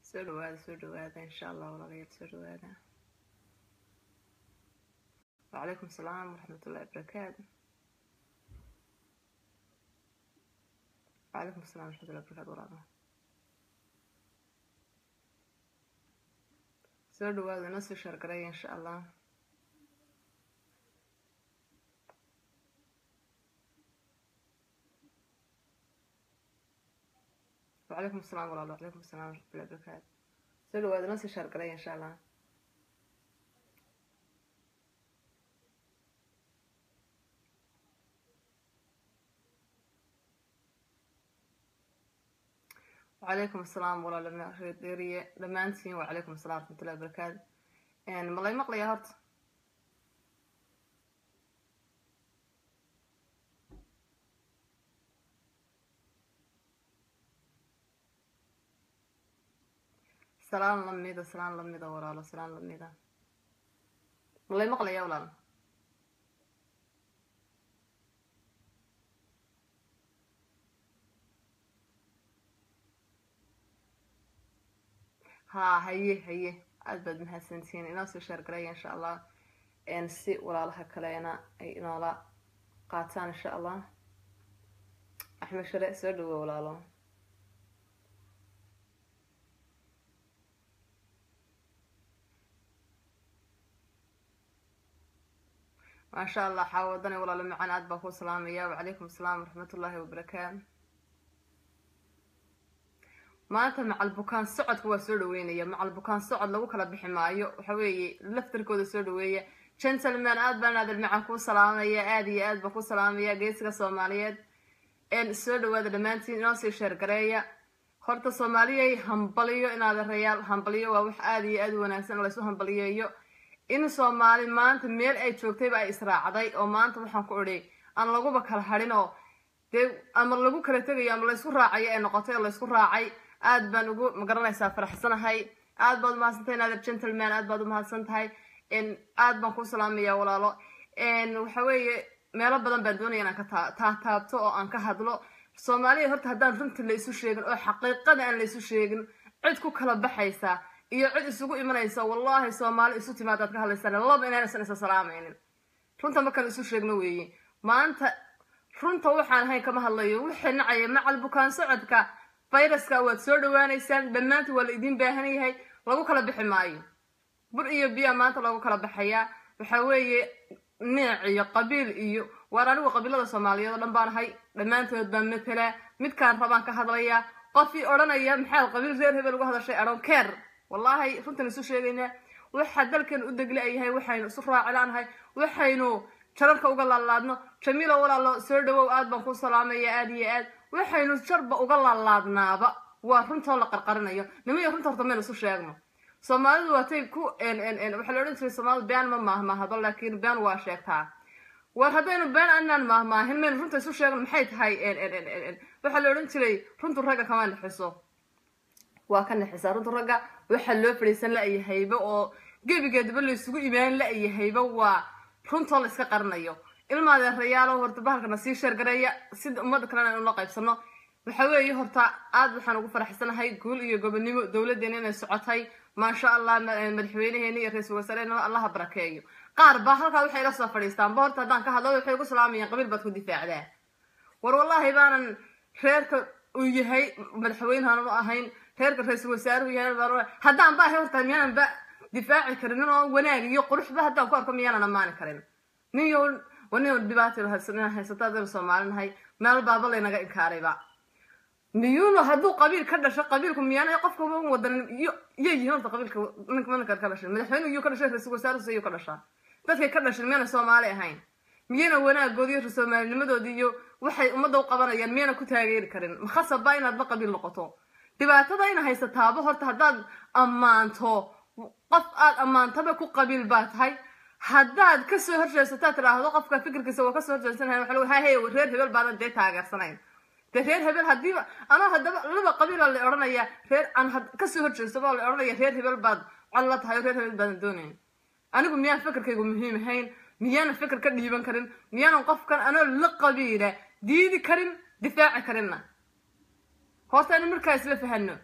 soo dhawaada soo dhawaada insha allah walaalayaal soo dhawaada wacalaykum asalaam waraxmatullahi wabarakaatu wacalaykum assalam waraxmatullahi wabarakatu walaala soo dhawaada inoo soo shaargaraya insha allah وعليكم السلام ورحمة الله وعليكم السلام ورحمة الله وبركاته soo dhawaada noo sii shaargalaya insha allah وعليكم السلام walaal reeriye dhammaantiin وعليكم السلام ورحمة الله وبركاته ma lay maqlaya horta salaan lamida salaan lamida walaalo salaan lamida ma lay maqlaya walaal haa haye haye aad baad mahadsantihiin inoo soo shaargaraya insha allah si walaalaha kalena ay inoola qaataan insha allah axmed share soo dhawo walaalo maasha allah xaawadane walaalo macaan aad baa ku salaamaya wacalaykum asalaam waraxmatullaahi wabarakaatu maanta macal bukaan socodka waa soo dhaweynaya macal bukaan socod lagu kala bixi maayo waxa weeye laftarkooda soo dhaweeya gentleman aad baan aadal macaan kuu salaamaya aada iyo aad baan ku salaamaya geesiga soomaaliyeed soo dhawaada dhammaantiin inoo sii sheergareeya horta soomaaliyay hambaliyo inaad rayaal hambaliyo waa wax aada iyo aad u wanaagsan laysu hambaliyeeyo in soomaali maanta meel ay joogtayba ay israacday oo maanta waxaan ku idhi aan laguba kala hadhin oo dee ama lagu kala tegayo ama laysku raacayo ee noqotay oo laysku raacay aad baan ugu magaranaysaa faraxsanahay aad baad umahadsantahay nader gentleman aad baad umahadsan tahay aad baan ku salaamaya walaalo waxa weeye meelo badan baan doonaya inaan ka taataabto oo aan ka hadlo soomaaliya horta haddaan runta la isu sheegin oo xaqiiqada aan la isu sheegin cid ku kala baxaysa iyo cid isugu imanaysa wallahi soomaali isu timaadaad ka hadlaysaan laba inaysan isa salaamaynin runta markaan isu sheegno weeye maanta runta waxaan ahayn kama hadlayo wixii nacaya macal bukaan socodka fayraska waad soo dhawaanaysaan dhammaantii waa la idiin baahan yahay lagu kala bixi maayo bur iyo biya maanta lagu kala baxayaa waxa weeye neec iyo qabiil iyo waar anigu qabiilada soomaaliyeed oo dhan baan ahay dhammaantood baan matelaa midkaan rabaan ka hadlayaa qofii odhanaya maxaad qabiil reer hebel uga hadashay adhon keer wallaahi runtan isu sheegaynaa waxaa dalkan u degli yahay waxaynu isu raacilaanahay waxaynu jararka uga laalaadno jamiilo walaalo soo dhawow aad baan ku salaamaya aada iyo aad waxaynu jarba uga laalaadnaaba waa runtoo la qarqarinayo nimaiyo runta horta maynu isu sheegno soomaalidu waatay ku waxaa la odhan jiray soomaalidu been ma maahmaahdo laakiin been waa sheegtaa war haddaynu been anaan maahmaahin maynu runta isu sheegno maxay tahay waxaa la odhan jiray runtu ragga kama nexiso waa ka nexisaa runtu ragga waxaa loo fadhiisan la-yahayba oo gebigeedaba laysugu imaan la-yahayba waa runtoo la iska qarinayo ilmaadeerayaalo horta bahalkana sii sheergareeya sida ummadda kalena aynu la qaybsano waxa weeye horta aad waxaan ugu faraxsanahay guul iyo gobonimo dowladdeena inay socotay maasha allah madaxweyneheena iyo ra-iisul wasaarehena allaha barakeeyo qaar baa halkaa waxay la soo fadhiistaanba horta haddaan ka hadlo waxay ugu salaamayaan qabiil baad ku difaacdaa war wallaahi baanan reerka uu yahay madaxweynehan u ahayn reerka ra-iisul wasaaruhu yahay haddaan ba ahay horta miyaanan ba difaaci karin oo wanaag iyo quruxba haddaan ku arko miyaanan ammaani karin ninyo waniyo dhibaatada haysataa daynu soomaalinahay meel baaba laynaga inkaarayba miyuunu hadduu qabiil ka dhasho qabiilku miyaana qofka wadanin iyo iyo yihiin horta qabiilka ninka ka dhashay madaxweynuhu iyuu ka dhashay ra-iisul wasaaruhu iyuu ka dhashaa dadkay ka dhashin miyana soomaali ahayn miyana wanaagoodi iyo soomaalinimadoodii iyo waxay ummadda u qabanayaan miyana ku taageeri karin makhasabba inaadba qabiil noqoto dhibaatada ina haysataaba horta haddaad ammaanto qof aad ammaantaba ku qabiil baa tahay haddaad kasoo horjeesataa tidhaahdo qofka fikirkiisa waa kasoo horjeedsanahay waxa lagu hahay reer hebel baadan dee taageersanayn dee reer hebel hadiiba anoo haddaba laba qabiila la odhanaya reer aan kasoo horjeedsaba la odhanaya reer hebel baad cod la tahay oo reer hebel baadan doonayn anigu miyaan fikirkaygu muhiim ahayn miyaanan fikir ka dhiiban karin miyaanan qofkan anoo la qabiila diidi karin difaaci karinna horta inu markaa isla fahano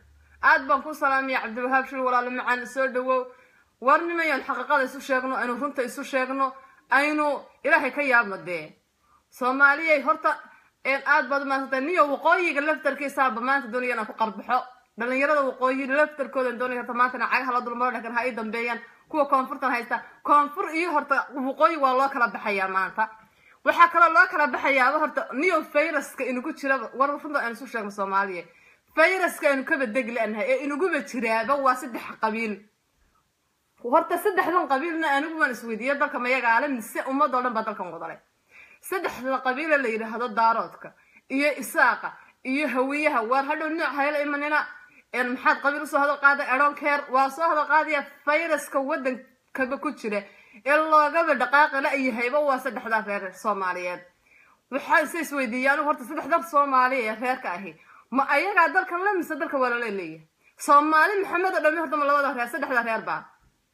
aad baan ku salaamaya cabdiwahaab shil walaalo macaan soo dhawow war nimayaan xaqiiqada isu sheegno aynu runta isu sheegno aynu ilaahay ka yaabno dee soomaaliyay horta aad baad umaadsantahay niyo waqooyiga laftarkiisaaba maanta doonaya inaan ku qarbaxo dhalinyarada waqooyi laftarkooda doonaya horta maantana cagaha la dulmaro dhakan ha ii dambeeyaan kuwa koonfurtan haysta koonfur iyo horta waqooyi waa loo kala baxayaa maanta waxaa kaloo loo kala baxayaaba horta niyo fayraska inugu jiraba war runta aan isu sheegno soomaaliya fayraska aynu kaba deg lanahay ee inuguba jiraaba waa saddex qabiil horta saddexdan qabiilna anigu waan isweydiiya dalka mayagaale mise ummadoo dhan baa dalkan wadalay saddexda qabiile la yidhaahdo daaroodka iyo isaaqa iyo hawiyaha waar hadhow nooc hayla imanina maxaad qabiil usoo hadal qaaday eronkeer waa soo hadal qaadaya fayraska waddankaba ku jira ee loogaba dhaqaaqi la-yahayba waa saddexdaa reer soomaaliyeed waxaa isa isweydiiya anigu horta saddexdan soomaaliya ee reerka ahi ma ayagaa dalkan la mise dalka waa lala leeyahay soomaali maxamed oo dhami horta ma labada reer saddexda reer baa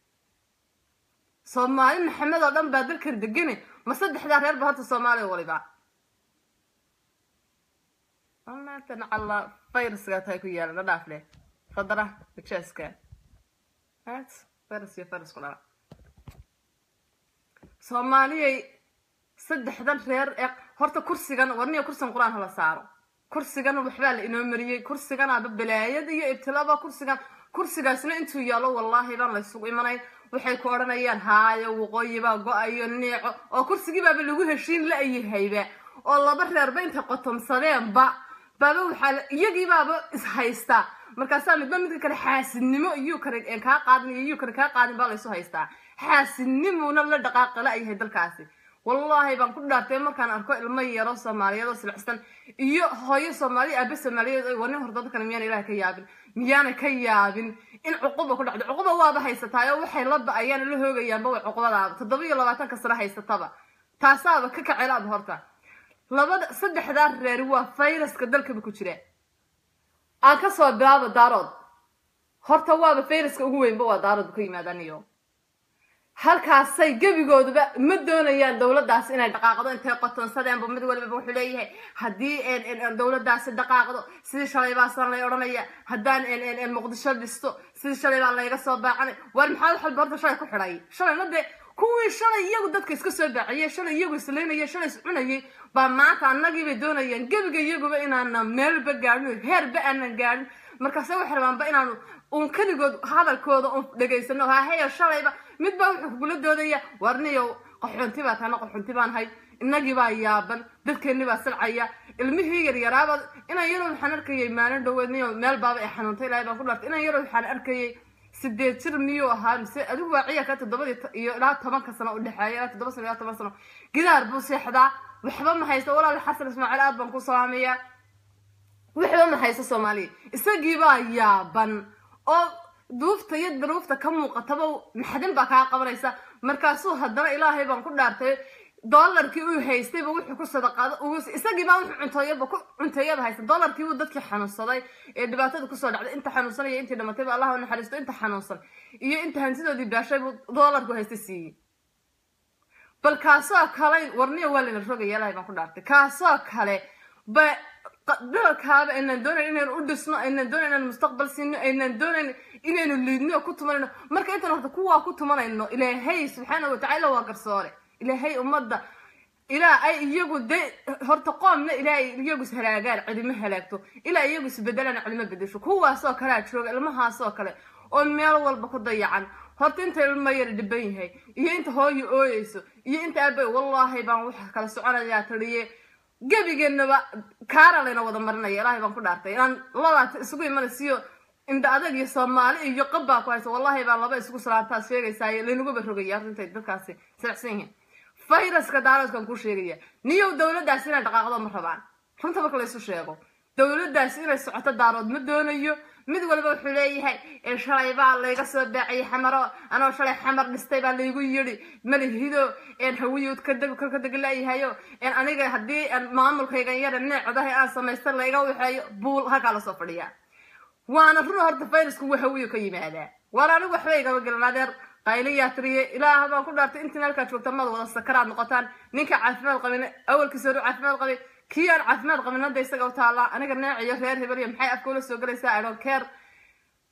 soomaali maxamed oo dhan baa dalkan degani ma saddexdaa reer ba horta soomaaliya waliba maantana calla fayraskaa tahay ku yaala na dhaaf leh fadara majaaska fayras iyo fayras ku dhala soomaaliyay saddexdan reer ee horta kursigan warniya kursigan qur-aan hala saaro kursigan waxbaa la inoo mariyey kursiganaaba balaayad iyo ibtilaba kursigan kursigaasna intuu yaalo wallaahi baan la isugu imanayn waxay ku odhanayaan haayo waqooyi baa go-ayo neeco oo kursigii baaba lagu heshiin la-yahayba oo laba reerba intay qotomsadeenba baaba waxaa iyagii baaba ishaystaa markaasaa midba midka kale xaasidnimo iyuu kale kaa qaadin iyo iyuu kale kaa qaadin baa laysu haystaa xaasidnimuna la dhaqaaqa la-yahay dalkaasi wallaahi baan ku dhaartay markaan arko ilmo yaro soomaaliyeed oo silcsan iyo hooyo soomaaliya aabe soomaaliyeed oo wanin horta dadkan miyaana ilaah ka yaabin miyaana ka yaabin in cuquba ku dhacdo cuquba waaba haysataa oo waxay la ba-ayaan la hoogayaanba way cuqubadaaba toddoba iyo labaatanka sano haysataba taasaaba ka kacelaaba horta labada saddexdaa reer waa fayraska dalkaba ku jira aan kasoo bilaabo daarood horta waaba fayraska ugu weynba waa daarood ka yimaadaniyo halkaasay gebigooduba ma doonayaan dowladdaas inay dhaqaaqdo intay qotonsadeenba mid walibaba wuxuu leeyahay haddii dowladdaasi dhaqaaqdo sidii shalay baasan lay odhanaya haddaan muqdisho dhisto sidii shalay baa layga soo baacanay waar maxaa wax walba horta shalay ku xidhay shalayna dee kuwii shalay iyagu dadka iska soo baaciyey shalay iyagu islaynaya shalay is cunayay baa maanta annagii bay doonayaan gebiga iyaguba inaana meelba gaadhin heerba aanan gaadhin markaase waxay rabaanba inaanu uun keligood hadalkooda un dhegaysano haheyo shalayba midbaa wuxuu kugula doodaya warniyow qaxoonti baa taana qaxoonti baan hay innagii baa yaaban dadkeenni baa silcaya ilmihii yaryaraaba inan yarow waxaan arkayay maalin dhaweed niyo meel baaba ay xanuuntay ilaahay baan ku dhaartay inan yarow waxaan arkayay sideed jir miyuu ahaa mise adigu waa ciyarka toddobadii iyo ilaa tobanka sano udhexeeya ilaa toddoba sano ilaa toban sano gidaar buu seexdaa waxba ma haysto walaal xasan ismaaciil aad baan ku salaamayaa waxba ma haysto soomaaliya isagii baa yaaban oo duufta iyo daruufta ka muuqataba maxdin baa kaa qabanaysa markaasuu haddana ilaahay baan ku dhaartay doolarkii uu haystayba wuxuu ku sadaqaado isagii baa wuxuu cunteeyaba ku cunteeyaba haysta doolarkii wuu dadkii xanuunsaday ee dhibaatada kusoo dhacday inta xanuunsanaya intii dhamatayba allah u naxariisto inta xanuunsan iyo inta hantidoodii baashay buu doolarku haysta siiyey bal kaasoo kale warniya waa layna rogaya ilaahay baan ku dhaartay kaasoo kale ba dalkaaba aynaan doonayn inaynu u dhisno aynaan doonayn inaynu mustaqbal siino aynaan doonayn inaynu liidno oo ku tumanayno marka intaan horta kuwaa ku tumanayno ilaahay subxaana watacaala waa garsoore ilaahay ummadda ilaa ay iyagu de horta qoomna ilaa ay iyagu ishalaagaan cidima halaagto ilaa iyagu isbedelaan cidima bedesho kuwaasoo kalea jooga ilmahaasoo kale oo meel walba ku dayacan horta inta ilma yar dhiban yahay iyo inta hooyo ooyeyso iyo inta aabay wallaahi baan waxa kala soconayaa taliye gebigeennaba kaara layna wada marinaya ilaahay baan ku dhaartay inaan labaata isugu imanaysiyo indha adag iyo soomaali iyo qabbaa ku haysa wallahi baan laba isugu salaantaas sheegaysaaye laynaguba rogaya intay dadkaasi silacsan yihiin fayraska daaroodkan kuu sheegaya niyow dowladdaasi inay dhaqaaqdo ma rabaan runta marka laysu sheego dowladdaasi inay socoto daarood ma doonayo mid walba wuxuu leeyahay shalay baa layga soo baaciyay xamaro anoo shalay xamar dhistay baa laygu yidhi malihido hawiyuud ka deglayahayo aniga haddii maamulkaygan yara neecdahay aan samaysta layga waxeeyo buul halkaa lasoo fadhiyaa waana run horta fayrasku waa hawiyo ka yimaadaa waar anigu waxba igama gelin adeer qayliyaa tiriye ilaah baan ku dhaartay intiin halkaa joogta maad wada sakaraad noqotaan ninka caafimaad qabin awalkiisa hore caafimaad qabay kii aan caafimaad qabin hadda isaga u taallaa aniga neeciyo reer hebel iyo maxay afka ula soo gelaysaa i don't care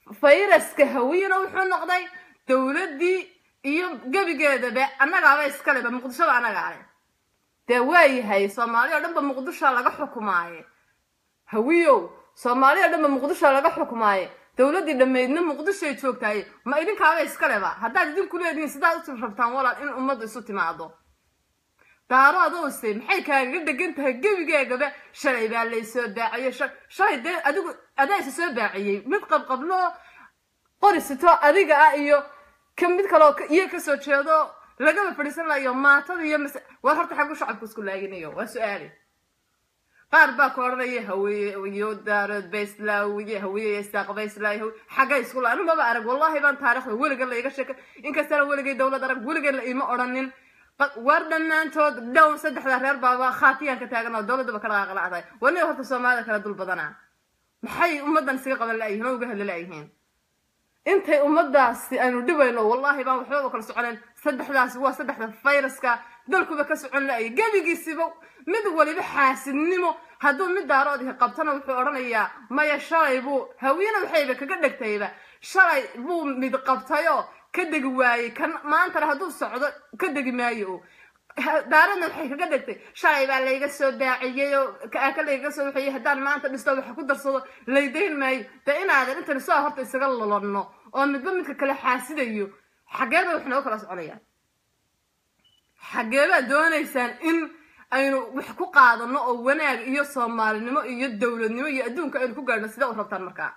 fayraska hawiyana wuxuu noqday dowladdii iyo gebigeedaba annagaaba iskaleba muqdishoba annagaa leh dee waayahay soomaali o dhanba muqdishoa laga xukumaaye hawiyow soomaali o dhanba muqdishoa laga xukumaaye dowladdii dhammaydna muqdishoay joogtaaye ma idinkaaba iskaleba haddaad idinku leedihiin sidaad u rabtaan walaal in ummaddu isu timaado daaro adoose maxay kaagaga dhegan tahay gebigeegaba shalay baa laysoo baaciye shalay dee adigu adaa isa soo baaciyey mid qabqabloo qorisito adiga ah iyo ka mid kaloo iyo kasoo jeedo lagaba fadhiisan layo maatada iyo mas war horta xaggu shacabku isku laaginayo waa su-aali qaar baa ku odhanaya haweeyo daarood bayslaawiye haweeye isaaq bayslaawi xaggay isku la anumaba arag wallahi baan taarikhda weligan la iga sheekay inkastana weligay dowlad arag weligan la ima odhanin war dhammaantood dhown saddexda reer baaba khaatiyaan ka taagan oo dowladdaba ka dhaqaaqlacday waniga horta soomaalida kala dul badanaa maxay ummaddan isaga qaban la'yihiin oo uga hadli la'yihiin intay ummadaasi aynu dhibayno wallahi baan waxbaba kala soconayn saddexdaasi waa saddexda fayraska dalkuba ka socon la'ayay gebigiisiba mid waliba xaasidnimo hadduu mid daaroodii qabtana wuxuu odhanayaa maya shalay buu hawiyena waxayba kaga dhegtayba shalay buu mid qabtayoo ka degi waayey kan maantana hadduu socdo ka degi maayo o daaradna waxay kaga dhegtay shalay baa layga soo baaciyey oo ka layga soo waxeeyey haddaan maanta dhisto waxa ku darsado laydayn maayo dee inaadan intan soo horta isaga lolonno oo midba midka kale xaasidayo xageeba wax nooga kala soconayaan xageebaad doonaysaan in aynu wax ku qaadano oo wanaag iyo soomaalinimo iyo dowladnimo iyo adduunka aynu ku gaadhno sidee u rabtaan markaa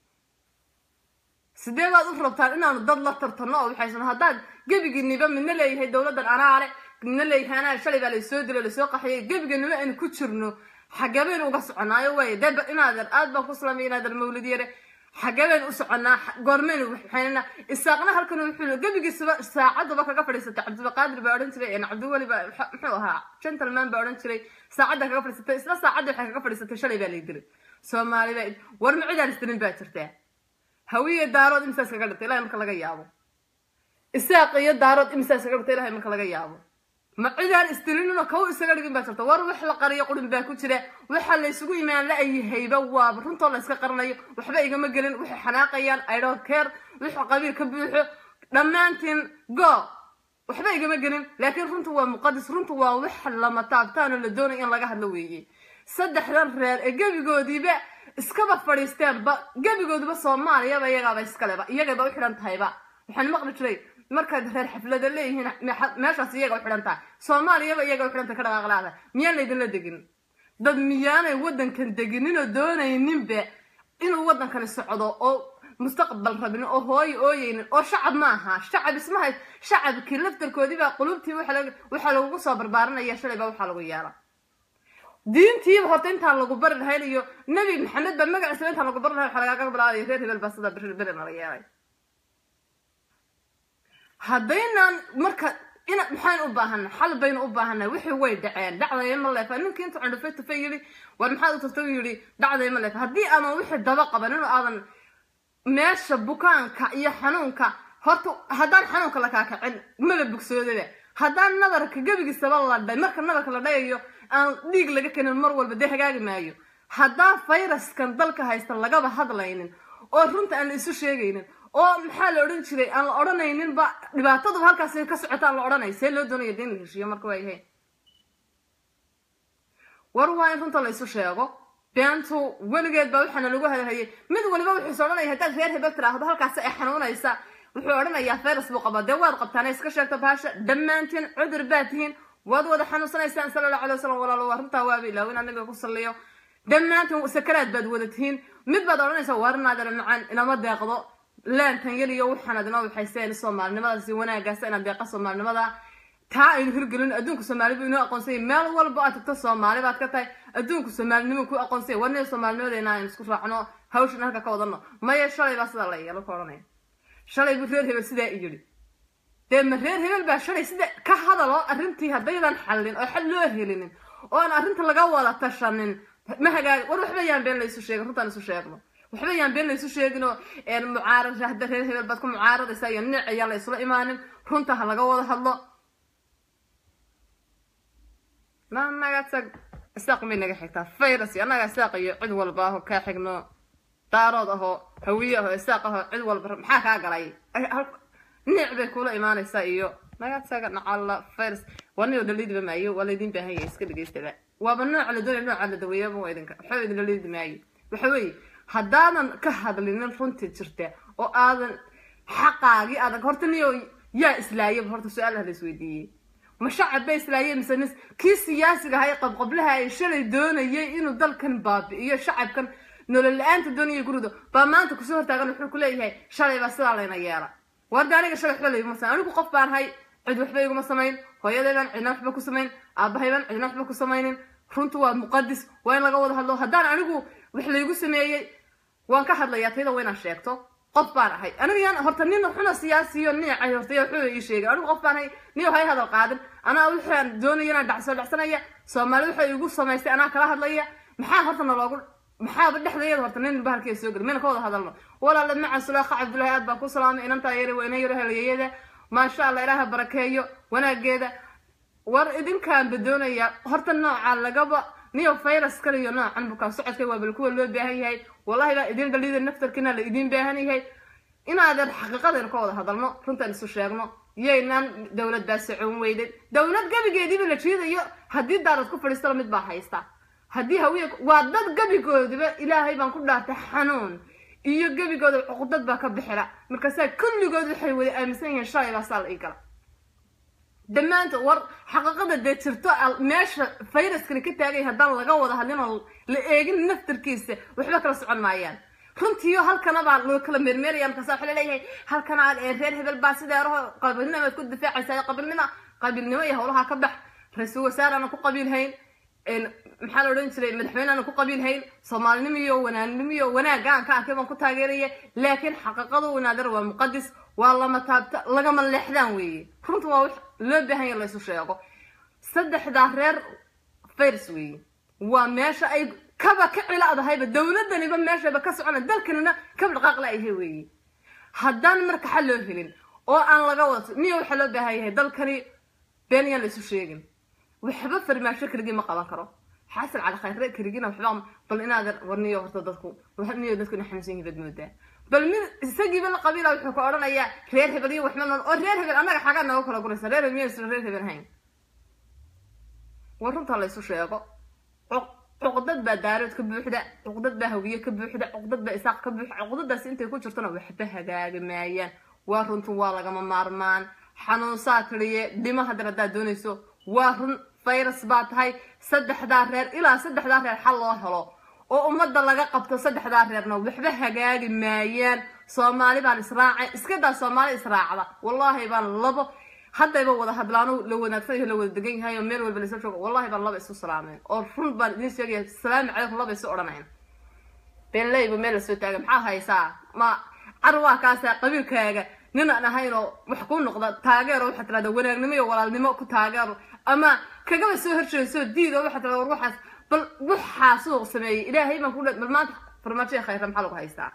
sidee baad u rabtaan inaanu dad la tartano oo waxaysan haddaad gebigiiniba midna leeyahay dowladdan anaale midna leeyahay anaa shalay baa laysoo dilo laysoo qaxiyay gebigiiniba aynu ku jirno xageebaynu uga soconaayo waay dee inaadan aad baan ku salaamay inaadan mawlid yare xageebaynu u soconaa goormaynu waxaynana isaaqna halkan wuxuu gebigiisaba saacaduba kaga fadhiisatay cabdulqaadir baa odhan jiray cabdiweli baa muxuu ahaa gentleman baa odhan jiray saacadda kaga fadhiisatay isla saacadda waxay kaga fadhiisatay shalay baa lay dilay soomaali baa war ma cidaan isdilin baa jirtaa hawiye daarood imisaas kaga dhigtay ilahay marka laga yaabo isaaq iyo daarood imisaas kaga dhigtay ilahay marka laga yaabo ma cidaan isdilinino kaw isaga dhigin baa jirta war wax la qariyo qurin baa ku jira waxa laysugu imaan la-yahayba waaba runtoo la iska qaranayo waxba igama gelin waxay xanaaqayaan idhon care wuxuu qabiil ka buuxo dhammaantiin go waxba igama gelin laakiin runtu waa muqadis runtu waa wax lama taabtaanoo la doonay in laga hadlo weeye saddexdan reer ee gebigoodiiba iskaba fadhiisteenba gebigoodiba soomaaliyaba iyagaaba iskaleba iyagayba u xidhan tahayba waxaan maqli jiray markaad reer xaflada leeyihiin meeshaas iyaga u xidhan tahay soomaaliyaba iyaga u xidhan tahay ka dhaqaaqlaada miyaan laydinla degin dad miyaanay waddankan degininoo doonayninba inuu waddankani socdo oo mustaqbal rabin oo hooyo ooyeynin oo shacab ma aha shacab ismahay shacabkii laftarkoodiibaa qulubtii waxaa lagugu soo barbaarinaya shalay baa waxaa lagu yeela diintiiba horta intaan lagu bari lahayn iyo nebi maxamed baa magaciisaba intaan lagu bari lahayn waxaa lagaaga bilaabaya reer hebel baa sidaa beri beri nala yeelay haddaynaan marka ina maxaynu u baahana xal baynu u baahanay wixii way dhaceen dhacdaya ma leefa ninkii intuu candhufay tufay yidhi war maxaad u tagtay yidhi dhacdaya ma leefa haddii aadan wixii daba qaban inuu aadan meesha bukaanka iyo xanuunka horta haddaan xanuunka la kaakacin mala bogsoodaba haddaan nabarka gebigiisaba la dhay marka nabarka la dhayayo aan dhiig laga kenin mar walba dee hagaagi maayo haddaan fayraskan dalka haysta lagaba hadlaynin oo runta aan la isu sheegaynin oo maxaa la odhan jiray aan la odhanayninba dhibaataduba halkaas ka socota aan la odhanay see loo doonaya dee in la heshiiyo marka waa yahay war waa in runta la isu sheego beentu weligeed baa waxaana lagu hadalhayay mid waliba wuxuuse odhanaya haddaad reer hebel tiraahdo halkaas ay xanuunaysa wuxuu odhanayaa fayras buu qabaa dee waad qabtaan iska sheegta bahasha dhammaantiin cudur baad tihiin waad wada xanuunsanaysaan sala allahu alay wasalam walaalo waa runtaa waaba ilaawo inaan nabiga ku salliyo dhammaantiin sakaraad baad wada tihiin mid baad odhanaysaa waarinaadana macaan inama deeqdo laantan yar iyo waxaanad inoo waxayseen soomaalinimadaasi wanaagaasa inaad deeqa soomaalinimada taa aynu hirgelin adduunka soomaali buu inoo aqoonsanyay meel walba aad tagto soomaali baad ka tahay adduunka soomaalinimo ku aqoonsanya warnida soomaalinimadeena aynu isku raacno hawshan halka ka wadano maya shalay baa sidaa la yeelo ka odhanaya shalay buu reer hebel sidaa i yidhi dee ma reer hebel baa shalay sida ka hadaloo arrintii haddaydan xallin oo xal loo helinin oo aan arrinta laga wada tashanin ma hagaag war waxba yaan been laysu sheegin runtaan isu sheegno waxba yaan been laysu sheeginoo mucaarad hadda reer hebel baad ku mucaaradaysaa iyo nic ayaan la isla imaanin runta ha laga wada hadlo ma naga tag isaaq may naga xigtaa virus annaga isaaq iyo cid walba aho kaa xigno daarood ahoo hawiye ahoo isaaq ahoo cid walba maxaa kaa galay niic bay kula imaanaysaa iyo nagasaga nacalla fairs waniyo dhaliidba maayo waa laydin baahan yahay iska dhegaystaba waaba nooca la doonaya nooca la daweeyaba waa idinka waxba idin dhaliidi maayo waxa weeye haddaadan ka hadlinin runtii jirta oo aadan xaqaagii aadan horta niyo yaa islaayaba horta su-aalaha la isweydiiyey ma shacab ba islaayay mise nis kii siyaasiga ahay qabqablaha ay shalay doonayay inuu dalkan baabi'iyo shacabkan nolol la-aanta doonaya gurido baa maanta kusoo hortaagan wuxuu ku leeyahay shalay baa sidaa layna yeela warda aniga shalay waxba layguma samayn anigu qof baan hay cid waxba iguma samayn hooyadaybaan cidna waxba ku samayn aabahaybaan cidna waxba ku samaynin runtu waa muqadis waa in laga wada hadlo haddaan anigu wax laygu sameeyey waan ka hadlayaa tayda waa inaan sheegto qof baan ahay aniga yaan horta nin xuna siyaasiyo niicay horta yaa wuxuu ii sheegay anigu qof baan ahay niyo hay hadal qaadin anaa waxaan doonaya inaan dhacsoo dhacsanaya soomaali waxay igu samaystay anaa kala hadlaya maxaa horta naloogu maxaaba dhexdayada horta nin bahalkeeda soo geli mina ka wada hadalno walaala maca sulaakha cabdullaahi aad baan ku salaamay inantaa yari waa ina yaro helayeeyada maasha allah ilaaha barakeeyo wanaageeda war idinkaanba doonaya horta nooca lagaba niyo virus kale iyo noocan bukaan socodka waa bal kuwa loo baahan yahay wallahi baa idin dhaliida naftarkiina la idin baahan yahay inaadan xaqiiqadeena ka wada hadalno runtaan isu sheegno yaynaan dowlad baa socon weyden dowlad gabigeediiba la jiidayo haddii daarad ku fadhiistala mid baa haysta haddii hawiye waa dad gabigoodiba ilaahay baan ku dhaartay xanuun iyo gebigooda cuqdad baa ka bixila markaasaa kulligood waxay wada aaminsan yihiin shalay baa saa la ii gala dhammaanta war xaqiiqada dee jirto meesha fayraskani ka taagay haddaan laga wada hadlin oo la eegin naftarkiisa waxba kala socon maayaan runtiiyo halkana baa loo kala meermeeraya markaasa waxa laleeyahay halkana reer hebel baa sideeraho qabiilnimo aad ku difaacaysaa qabiilnimo qabiilnimo iyo howlaha ka bax ra-iisul wasaarana ku qabiilhayn maxaa la odhan jiray madaxweyneana ku qabiilhayn soomaalinimo iyo wanaagnimo iyo wanaagga aan ka arkay baan ku taageeraya laakiin xaqiiqadu wanaadar waa muqadis waa lama taabta lagama leexdaan weeye runta waa wax loo baahan ya laysu sheego saddexdaa reer fairs weeye waa meesha ay kaba ka cilaadahayba dowladaniba meeshaba ka socona dalkanina kaba dhaqaaqla ayhay weeye haddaan marka xal loo helin oo aan laga wada niyo waxaa loo baahan yahay dalkani been yaan laysu sheegin waxba farmaasho keligii ma qaban karo xasan cali khayre keligina waxba bal inaadan warniyo horta dadku niyo dadku ina xanuunsan yihiin baad moodaa bal mid isagiiba la qabiila wuxuu ka odhanayaa reer hebel iyo waxma nool oo reer hebel annaga xagaa nooga kala guraysa reer hebel miyaysan reer hebel hayn war runta laysu sheego cuqdad baa daarood ka buuxda cuqdad baa hawiye ka buuxda cuqdad baa isaaq ka buuxda cuqdadaasi intay ku jirtona waxba hagaagi maayaan waa runtu waa lagama maarmaan xanuunsaa tiriye dhimo haddana haddaad doonayso waa run virus baa tahay saddexdaa reer ilaa saddexdaa reer xal loo helo oo ummadda laga qabto saddexdaa reerna waxba hagaagi maayaan soomaali baan israacay iskadaa soomaali israacda wallaahi baan labo haddayba wada hadlaano la wanaagsan yahay la wada degan yahay oo meel walba lasoo joogo wallahi baan laba isu salaameen oo run baan idiin sheegaya salaamu calaykum laba isu odhanayn beenleyba meel lasoo taaga maxaa haysaa ma carwaa kaasa qabiilkaaga nin aan ahayn oo wax kuu noqda taageero waxaad tirahdaa wanaagnimo iyo walaalnimo ku taageero ama kagaba soo horjeedsoo diid oo waxaad tirahdaa war waxaas bal waxaasuu sameeyey ilaahay baan ku dha bal maanta farmaajo khayra maxaa lagu haystaa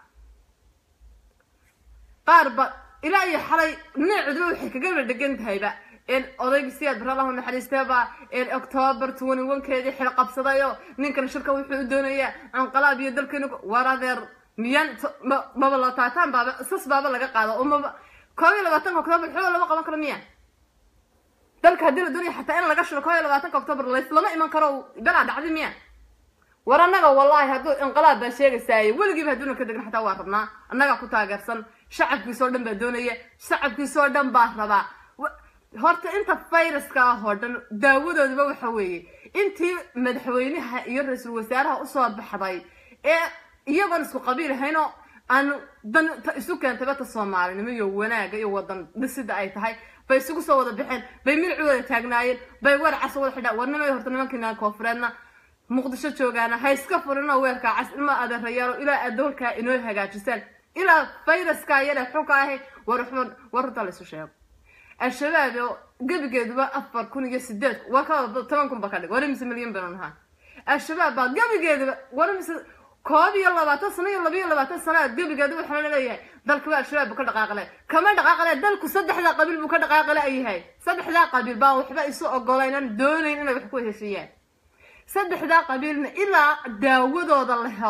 qaar ba ilaa iyo xalay neecduba waxay kagaba dhegan tahayba in odaygi siyaad bara allahu naxariisteeba in octoobar twenty one-keedii xil qabsadayo ninkan shirka wuxuu u doonayaa canqalaab iyo dalkeenu war adeer miyaan maba la taataan baaba sas baaba laga qaado oo maba koob iyo labaatanka octoobar xooga lama qaban karo miya dalka haddii la doonaya xataa in laga shiro koob iyo labaatanka octoobar lays lama iman karo belaa dhacdi miya war annaga wallahi hadduu inqilaab baa sheegaysaaye weligiiba hadduuna ka degin xataa waa rabnaa annagaa ku taageersan shacabkiisoo dhan baa doonaya shacabkiisoo dhan baa rabaa horta inta fayraska ah oo dhan daawadoodaba waxa weeye intii madaxweynaha iyo ra-iisul wasaaraha usoo baxday ee iyagoon isku qabiil ahaynoo aan dan isu keentayba ta soomaalinimo iyo wanaaga iyo wadan dhisida ay tahay bay isugu soo wada baxeen bay milci wada taagnaayeen bay weer cas wada xidhaan warnimay horta nimankiina koofureedna muqdisho joogaana ha iska furinoo weerkaa cas ilma adeerayaalo ilaa aad doolkaa inoo hagaajisaan ilaa fayraskaa yare xunka ahay war war runta laysu sheego al-shabaab oo gebigeeduba afar kun iyo sideed waa ka toban kun ba ka dhig war imise milyan banu nahaa al-shabaab baa gebigeeduba war imise koob iyo labaatan sano iyo labiyo labaatan sana gebigeedu waxaa laleeyahay dalkaba al-shabaab buu ka dhaqaaqle kama dhaqaaqle dalku saddexdaa qabiil buu ka dhaqaaqle yahay saddexdaa qabiil baan waxba isu ogolaynan doonayn inay wax ku heshiiyaan saddexdaa qabiilna ilaa daawadooda la helo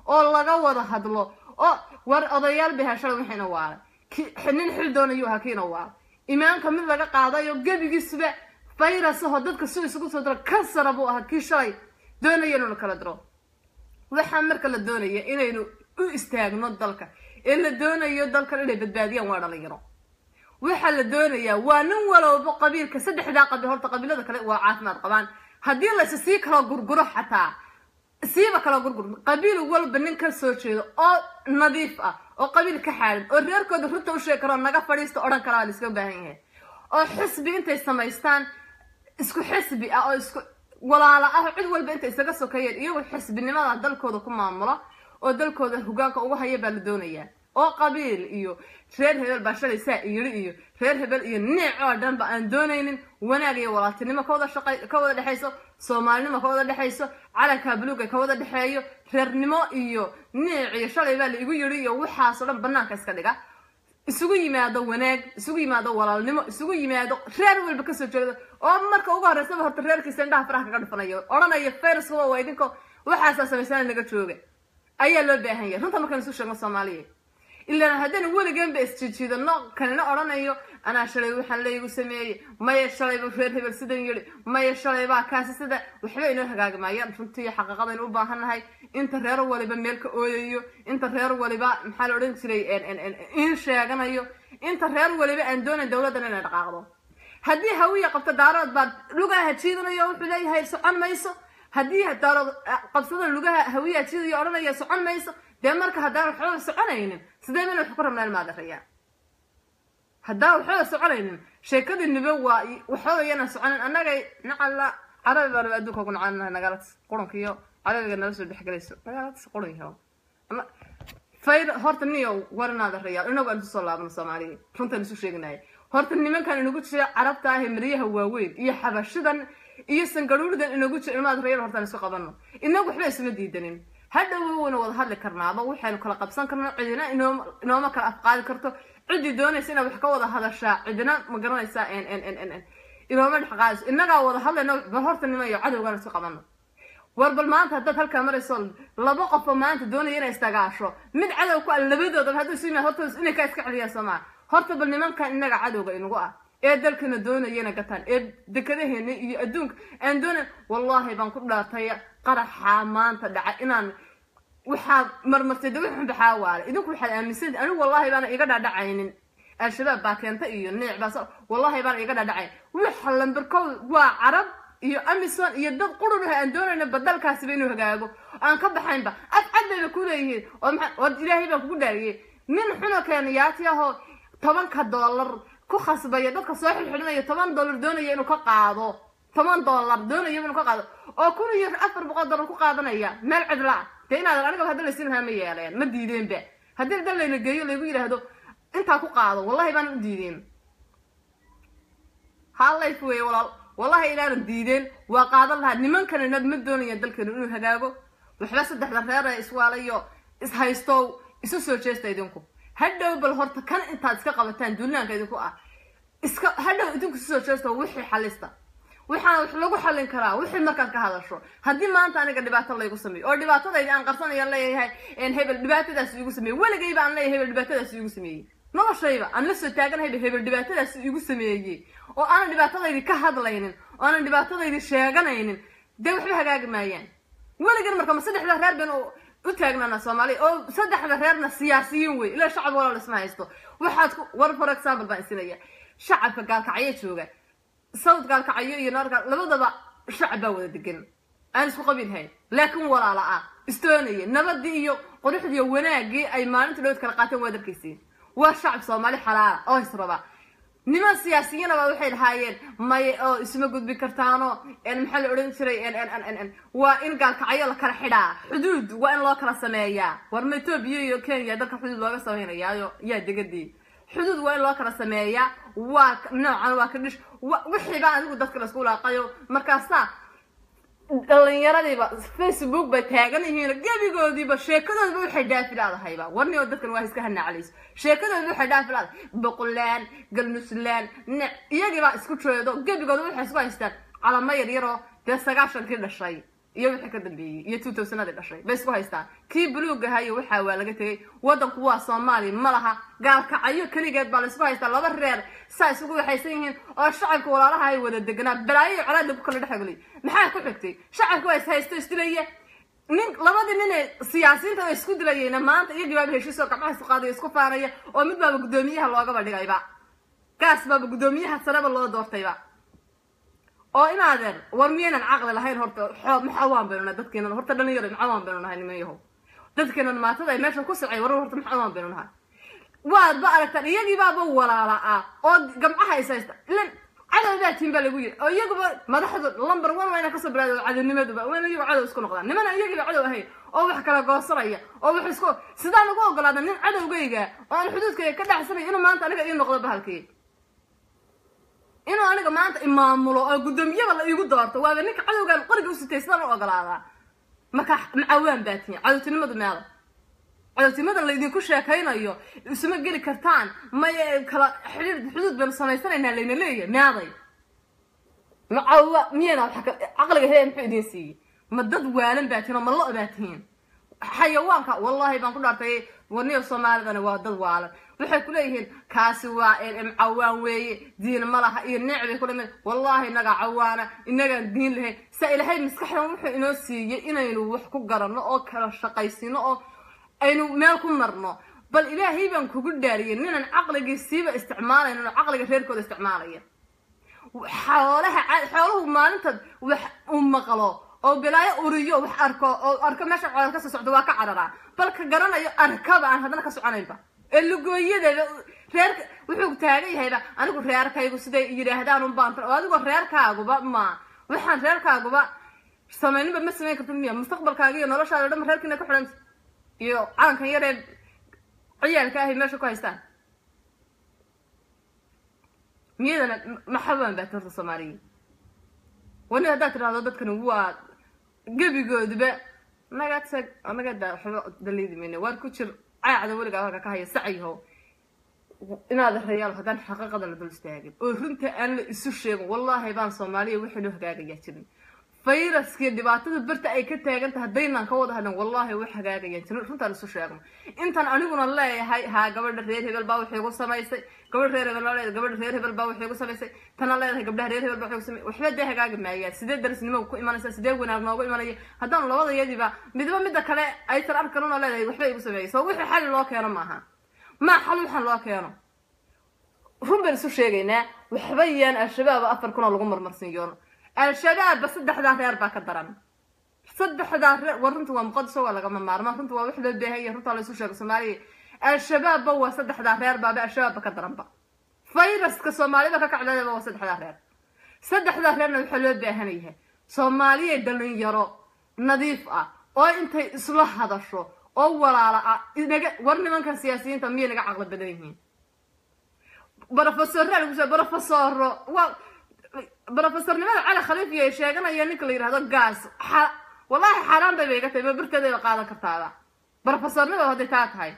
oo laga wada hadlo oo war odayaal bay hashala wixiina waalay nin xil doonayuu ahaa kiina waalay imaanka mid laga qaadayo gebigiisuba virus ahoo dadka si isugu soo diro kansara buu ahaa kii shalay doonaya inuu kala diro waxaa marka la doonaya inaynu u istaagno dalka ee la doonayo dalkan inay badbaadiyaan waa dhalinyaro waxaa la doonayaa waa nin walowba qabiilka saddexdaa qabiil horta qabiilada kale waa caafimaad qabaan haddii layse sii kala gurguro xataa siiba kala gurgur qabiil walba nin ka soo jeedo oo nadiif ah oo qabiil ka xaarin oo reerkooda runta u sheegi karo naga fadhiista odhan karaa la iska baahan yahay oo xisbi intay samaystaan isku xisbi ah oo isku walaalo ah cid walba intay isaga sokeeyeen iyagoo xisbinimada dalkooda ku maamulo oo dalkooda hogaanka ugu haya baa la doonayaa oo qabiil iyo reer hebel baa shalay saa iyiri iyo reer hebel iyo neec oo dhanba aan doonaynin wanaag iyo walaaltinimo ka wada shaqay ka wada dhexayso soomaalinimo ka wada dhexayso calanka buluuga ka wada dhexeeyo reernimo iyo neec iyo shalay baa la igu yiri iyo waxaasoo dhan banaanka iska dhiga isugu yimaado wanaag isugu yimaado walaalnimo isugu yimaado reer walba kasoo jeedo oo marka ugu horreysaba horta reerkiisa indhaha faraha kaga dhufanayo odhanayo fayraska waa idinko waxaasaa samaysana naga jooga ayaa loo baahan yahay runta markaan isu sheegno soomaaliya ilaan haddaynu weliganba isjijiidano kanina odhanayo anaa shalay waxaan laygu sameeyey maya shalayba reer hebel sidan yidhi maya shalaybaa kaasi sida waxba inoo hagaagi maayaan runtii xaqiiqadaynu u baahannahay inta reer waliba meel ka ooyayo inta reer waliba maxaa la odhan jiray in sheeganayo inta reer waliba aan doonayn dowladdan inay dhaqaaqdo haddii hawiya qabto daarood baa lugaha jiidanayo wuxuu leeyahay socon mayso haddii daarood qabsada lugaha hawiya jiidayo odhanaya socon mayso dee marka haddaan waxbaba soconaynin sidee bayna wax ku rabnaan maadarayaa haddaan waxbaba soconaynin sheekadii nibe waa waxbaba yana soconin annaga nacala carabi baan adduunka ugu nacanahay nagaalad qurunka iyo carabiga nala soo dhexgelayso nagaalad qurun yaho fayr horta niyo warinaada rayaal inagu aan isu soo laabno soomaaliya runtaan isu sheeginaya horta nimankan inagu jira carabta ah ee maryaha waaweyn iyo xabashidan iyo sangaruuridan inagu jira ilmaad rayaal hortaan isu qabano inagu waxba isma diidanin hadhow wayna wada hadli karnaaba waxaynu kala qabsan karno cidina inooma kala afqaadi karto ciddii doonaysa inaad wax ka wada hadashaa cidina ma garanaysaa inooma dhex qaadayso innagaa wada hadlayno bal horta nimayo cadowgaan isu qabano war bal maanta haddaad halkaa marayso laba qofoo maanta doonaya inay istagaasho mid cadow ku ah labadoodaba hadduu isu yimaad horta inay kaa iska celiyaan soomaa horta bal nimankan innaga cadowga inagu ah ee dalkana doonayana gataan ee dekadaheena iyo adduunka aan doonayn wallaahi baan ku dhaartay qaraxa maanta dhacay inaan waxaad marmartay de wixun baxaa waale idinku waxaad aaminsan anigu wallaahi baana iga dhaadhacaynin al-shabaab baa keenta iyo neec baas wallaahi baana iga dhaadhacayn waxa lambarkow waa carab iyo amison iyo dad qururaha aan doonayna badalkaasiba inuu hagaago aan ka baxaynba af cad bayba ku leeyihiin oo maxaa oo ilaahay baan kugu dhaariyey nin xuno keenayaati ahoo tobanka dollar ku khasbaya dadka soo xilxidhinaya toban dollar doonaya inuu ka qaado toban dollar doonaya inuu ka qaado oo kun iyo afar boqol dollar ku qaadanaya meel cidla ah dee inaadan aniga hadda laysin lahaa ma yeeleen ma diideenba haddii dal layla geeyo laygu yidhaahdo intaa ku qaado wallahi baanan u diideen hallayf weeye walaal wallahi inaanan diideen waa qaadan lahaa nimankanina ma doonayaan dalkeenu inuu hagaago waxba saddexda reer ee iswaalayo ishaystow isu soo jeesta idinku hadhow bal horta kan intaad iska qabataan duulaanka idinku ah iska hadhow idinku isu soo jeesta wixii xalista waxaana wax lagu xallin karaa wixii markaad ka hadasho haddii maanta aniga dhibaato laygu sameeyo oo dhibaatadayda aan qarsanaya leeyahay hebel dhibaatadaas iigu sameeyey weligayba aan leeyahay hebel dhibaatadaas iigu sameeyey noloshayba aan la soo taaganahayba hebel dhibaatadaas iigu sameeyey oo aanan dhibaatadaydi ka hadlaynin oo aanan dhibaatadaydi sheeganaynin dee waxba hagaagi maayaan weligan marka ma saddexda reer baynu u taagnaana soomaaliya oo saddexda reerna siyaasiyiin wey ilaa shacab walaal isma haysto waxaad ku war for example baan isinaya shacabka gaalkacyo jooga sawd gaalkacyo iyo noorka labadaba shacab baa wada degan aan isku qabiilhayn laakiin walaala ah istoonaya nabadii iyo quruxdii iyo wanaagii ay maalinta dhowd kala qaateen waa darkaysiin waa shacab soomaali xalaala oo israba niman siyaasiyiinaba waxay lahaayeen may oo isma gudbi kartaano maxaa la odhan jiray waa in gaalkacyo la kala xidhaa xuduud waa in loo kala sameeyaa war ma etoobiya iyo kenya dalka xuduud looga sameynayaayo yaa degadii xuduud waa in loo kala sameeyaa waa noocan waa ka dhish wixiiba adigu dadka laisku laaqayo markaasaa dhalinyaradiiba facebook bay taagan yihiin gebigoodiiba sheekadoodba waxay dhaafi laadahayba warnioo dadkan waa iska hanaclayso sheekadoodba waxay dhaafi laadahay boqolaan galnuslaan ne iyagiibaa isku jeedo gebigooda waxay isku haystaan calamo yaryaroo dee sagaashankii dhashay iyo wixii ka dambeeyey iyo two thousandadii dhashay bay isku haystaan kii buluug ahaa iyo waxaa waa laga tegey waddanku waa soomaaliya ma laha gaalkacyo keligeed baa la isku haystaa laba reer saa isugu waxaysan yihiin oo shacabka walaalaha ay wada deganaa balaayo iyo colaad lagu kala dhexgeliy maxaa ku xigtay shacabka waa is haysto isdilaya nin labadii nin ee siyaasiyiinta oo isku dilayayna maanta iyagii baaba heshiisoo gacmaha isku qaadaya isku faanaya oo mid baaba guddoomiyaha loogaba dhigayba gaas baaba guddoomiyaha sareba loo doortayba oo inaadeer war miyaynan caqli lahayn horta xoo maxawaan baynu nahay dadkeenan horta dhalinyaro maxawaan baynu nahay niman yahow dadkeenan maatada ay meesha ku socay warar horta maxawaan baynu nahay waad ba aragtaan iyagii baaba walaala ah oo gamcaha is haysta ilan cadow baa tiin baa lagu yiri oo iyaguba madaxdu lumber one waa inaa kasoo bilaado cadownimaduba waa in iyagu cadow isku noqdaan nimana iyagiiba cadow ahayn oo wax kala goosanaya oo wax isku sidaan ugu ogolaada nin cadowgayga oo aan xuduudkayga ka dhacsanay inuu maanta aniga ii noqdo bahalkii inuu aniga maanta imaamulo oo guddoomiyaba la iigu doorto waaba ninka cadowgaan qoriga u sitay sidaan u ogolaadaa marka macawaan baa tihin cadowtinimadu meeda cadowtinimadan laydinku sheekaynayo isuma geli kartaan maya kala xidhiir xuduud baynu samaysanaynaa layna leeyahay meeday macawa miyayna wax caqliga hee muxuu idiin siiyey ma dad waalan baa tihin oo ma lo baa tihiin xayawaanka wallahi baan ku dhaartay warniyo soomaalidana waa dad waalan waxay ku leeyihiin kaasi waa cawaan weeye diin ma laha iyo neec bay kula mid wallahi inagaa cawaana inagaan diin lahayn sa ilahay maskaxdan wuxuu inoo siiyey inaynu wax ku garanno oo kala shaqaysino oo aynu meel ku marno bal ilaahay baan kugu dhaariyay ninaan caqligiisiiba isticmaalayn oo caqliga reerkooda isticmaalaya xoolaha xooluhu maalinta wax u maqlo oo bilaayo uriyo wax arko oo arko meesha cooda kasoo socdo waa ka cararaa bal ka garanayo arkaba aan haddana ka soconaynba ee lugooyadeeda reerka wuxuu taagan yahayba anigu reerkaygu siday yidhaahdaan un baan oo adigoo reerkaaguba ma waxaan reerkaaguba samayninba ma samayn kartid miya mustaqbalkaaga iyo noloshaada o dhan reerkiina ku xidhanta iyo calankan yaree ciyaalka ahay meesha ku haystaan miyadana maxabaan baati horta soomaaliya wani haddaad tidhahdo dadkani waa gebigooduba naga tag naga daa waxba daliidi mayne waar ku jir caacda weligaa halka ka haya sacayho inaad rayaal haddaan xaqiiqada la dul istaagin oo runta aan la isu sheegin wallaahi baan soomaaliya wixii loo hagaagayaa jirin fayraskii dhibaatada berta ay ka taagan tahay haddaynaan ka wada hadlan wallaahi wax hagaagayaan jirin runtaan isu sheegno intaan aniguna leeyahay haa gabadha reer hebel baa waxay igu samaysay gabadha reer hebel baa leedahay gabadha reer hebel baa waxay igu samaysay tana leedahay gabdhaha reer hebel baa waxay igu samaysay waxba dee hagaagi maayaan sidee darisnimo ku imanaysa sidee wanaag noogu imanaya haddaan labada yadiba midba midda kale aysan arkanuna leedahay waxba igu sameeyay soo wixii xali loo keeno maaha maa xal waxaan loo keeno run baan isu sheegaynaa waxba yaan al-shabaab afar kunoo lagu marmarsiiyoon al-shabaabba saddexdaa reer baa ka daran saddexdaa reer war runta waa muqadiso waa lagama maarmaan runta waa wax loo baahanya runtaa laysu sheego soomaaliya al-shabaabba waa saddexdaa reer baaba al-shabaabba ka daranba fayraska soomaalida ka kacdeedaba waa saddexdaa reer saddexdaa reerna waxaa loo baahan yahay soomaaliya dhalinyaro nadiif ah oo intay isla hadasho oo walaala ah inaga war nimankan siyaasiyiinta miyay naga caqli badan yihiin brofesorraa lagu soo brofesoro waa brofesornimada cali khaliifiya ay sheeganaya ninka la yidhahdo gaas wallahi xaaraan bay bay iga tahay babirteedayba qaadan kartaaba brofesornimada hadday taa tahay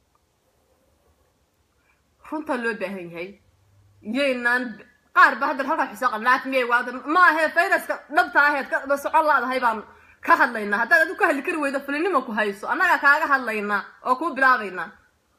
runtaa loo baahan yahay yaynaan qaar ba hadda halkaa xisaaqa naag miyay waada ma ahee fayraska dhabta aheed ka socon laadahay baan ka hadlaynaa haddaad adigu ka hadli kari weydo fulinima ku hayso annagaa kaaga hadlaynaa oo kuu bilaabaynaa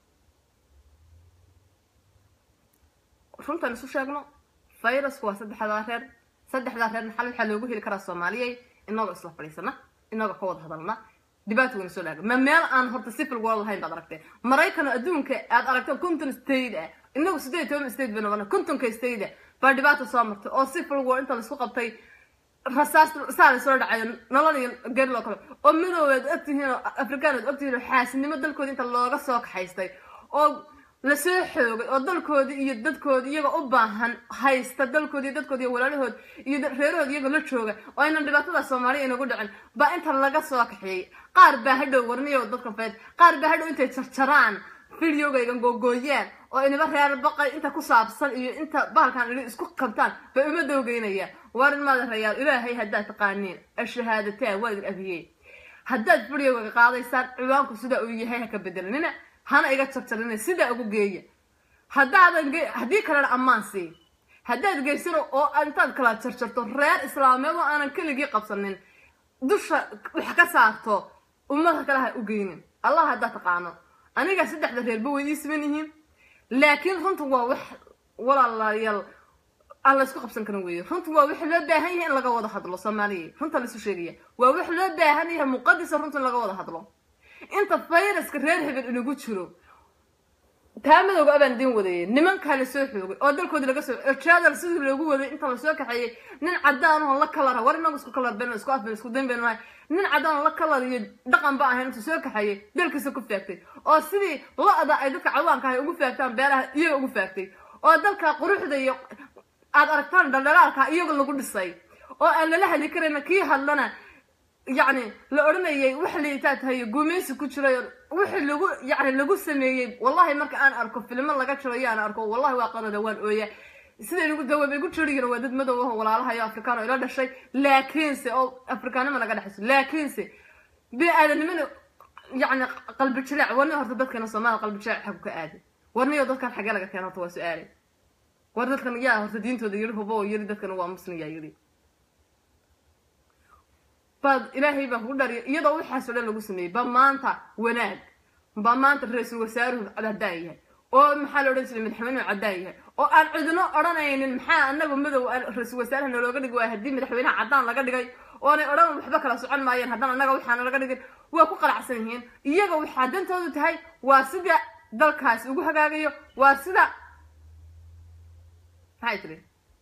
runtaan isu sheegno fayrasku waa saddexdaa reer saddexdaa reerna xal waxaa loogu heli karaa soomaaliyay inagoo isla fadhiisana inagoo ka wada hadalna dhibaata wayna soo dhaaga ma meel aan horta civil world lahayn baad aragtee maraykan adduunka aad aragto conton state ah inagu sideed toban state bay noqona contonka state ah baa dhibaata soo martay oo civil war inta laisku qabtay rasaas saa la soo dhacayo nolol iyo geri loo kale oo midoobeed ogtihiin oo afrikaanood ogtihiin oo xaasinimo dalkoodi inta looga soo kaxaystay oo lasoo xoogay oo dalkoodii iyo dadkoodii iyagoo u baahan haysta dalkoodi iyo dadkoodi iyo walaalahood iyo reerahood iyagoo la jooga oo aynan dhibaatada soomaaliya inagu dhicin baa inta laga soo kaxeeyey qaar baa hadhow warniyo dadka fayd qaar baa hadhow intay jarjaraan videogaygan googooyaan oo inaba reer baqay inta ku saabsan iyo inta bahalkan idhi isku qabtaan bay uma dowgeynayaan warin maada rayaal ilaahay haddaad taqaaniin ashahaadataa waa idin abiyey haddaad videogaga qaadaysaan ciwaanku sidaa uu yahay ha ka bedelanina hana iga jarjarina sidaa ugu geeya haddaadan haddii kalena ammaan sii haddaad geysano oo intaad kala jarjarto reer islaameed oo aanan keligii qabsanin dusha wax ka saarto ummadka kale ha u geynin allah haddaa taqaano aniga saddexda reerba way ii siman yihiin laakiin runta waa wax walaalayaal aan la isku qabsan karin weeye runta waa wax loo baahan yahay in laga wada hadlo soomaaliya runta laisu sheegaya waa wax loo baahan yahay muqadisa runta in laga wada hadlo inta fayraska reer hebel inagu jiro taa madowga abaan idin wadayay nimankaa la soo xoogay oo dalkoodii laga soo jadal sidii loogu waday inta lasoo kaxeeyey nin cadaan oo la kalara war inagu isku kalar ben isku afben isku danben mahay nin cadaan oo la kalar iyo dhaqan ba ahayn intuu soo kaxeeyey dalkiisa ku faagtay oo sidii lo-da ay dadka cawaanka ahay ugu faagtaan beeraha iyaga ugu faagtay oo dalka quruxda iyo aad aragtaan dhaldhalaalka iyaga lagu dhisay oo aan lala hadli karayna kii hadlana yacni la odhanayay wax liitaa tahay guumaysi ku jiray wixii lagu yacni lagu sameeyey wallahi marka aan arko filmo laga jirayo aan arko wallahi waa qarada waan ooya siday nagu dawaab igu jiriyin waa dad madow ah walaalahayo afrikaan oo ila dhashay laakiinse oo afrikaanima naga dhexayso laakiinse bini aadanimana yacni qalbi jilaac warni horta dadkeena soomaaliya qalbi jilaac xagu ka aaday warniyo dadkan xagee laga keena horta waa su-aale war dadkan yaa horta diintooda yiri hubo oo yiri dadkan waa muslim yaa yiri baad ilaahay baa kugu dhariya iyadoo waxaasoo dhan lagu sameeyey ba maanta wanaag ba maanta ra-iisul wasaaruhu caddaan yahay oo maxaa la odhan jiray madaxweynuhu caddaan yahay oo aan cidino odhanaynin maxaa anaga madow ra-iisul wasaaraha nalooga dhigi waaya haddii madaxweynaha caddaan laga dhigay oonay odhan waxba kala socon maayeen haddaan annaga waxaana laga dhigin waa ku qalacsan yihiin iyaga waxaa dantoodu tahay waa sida dalkaasi ugu hagaagayo waa sida maxay tiri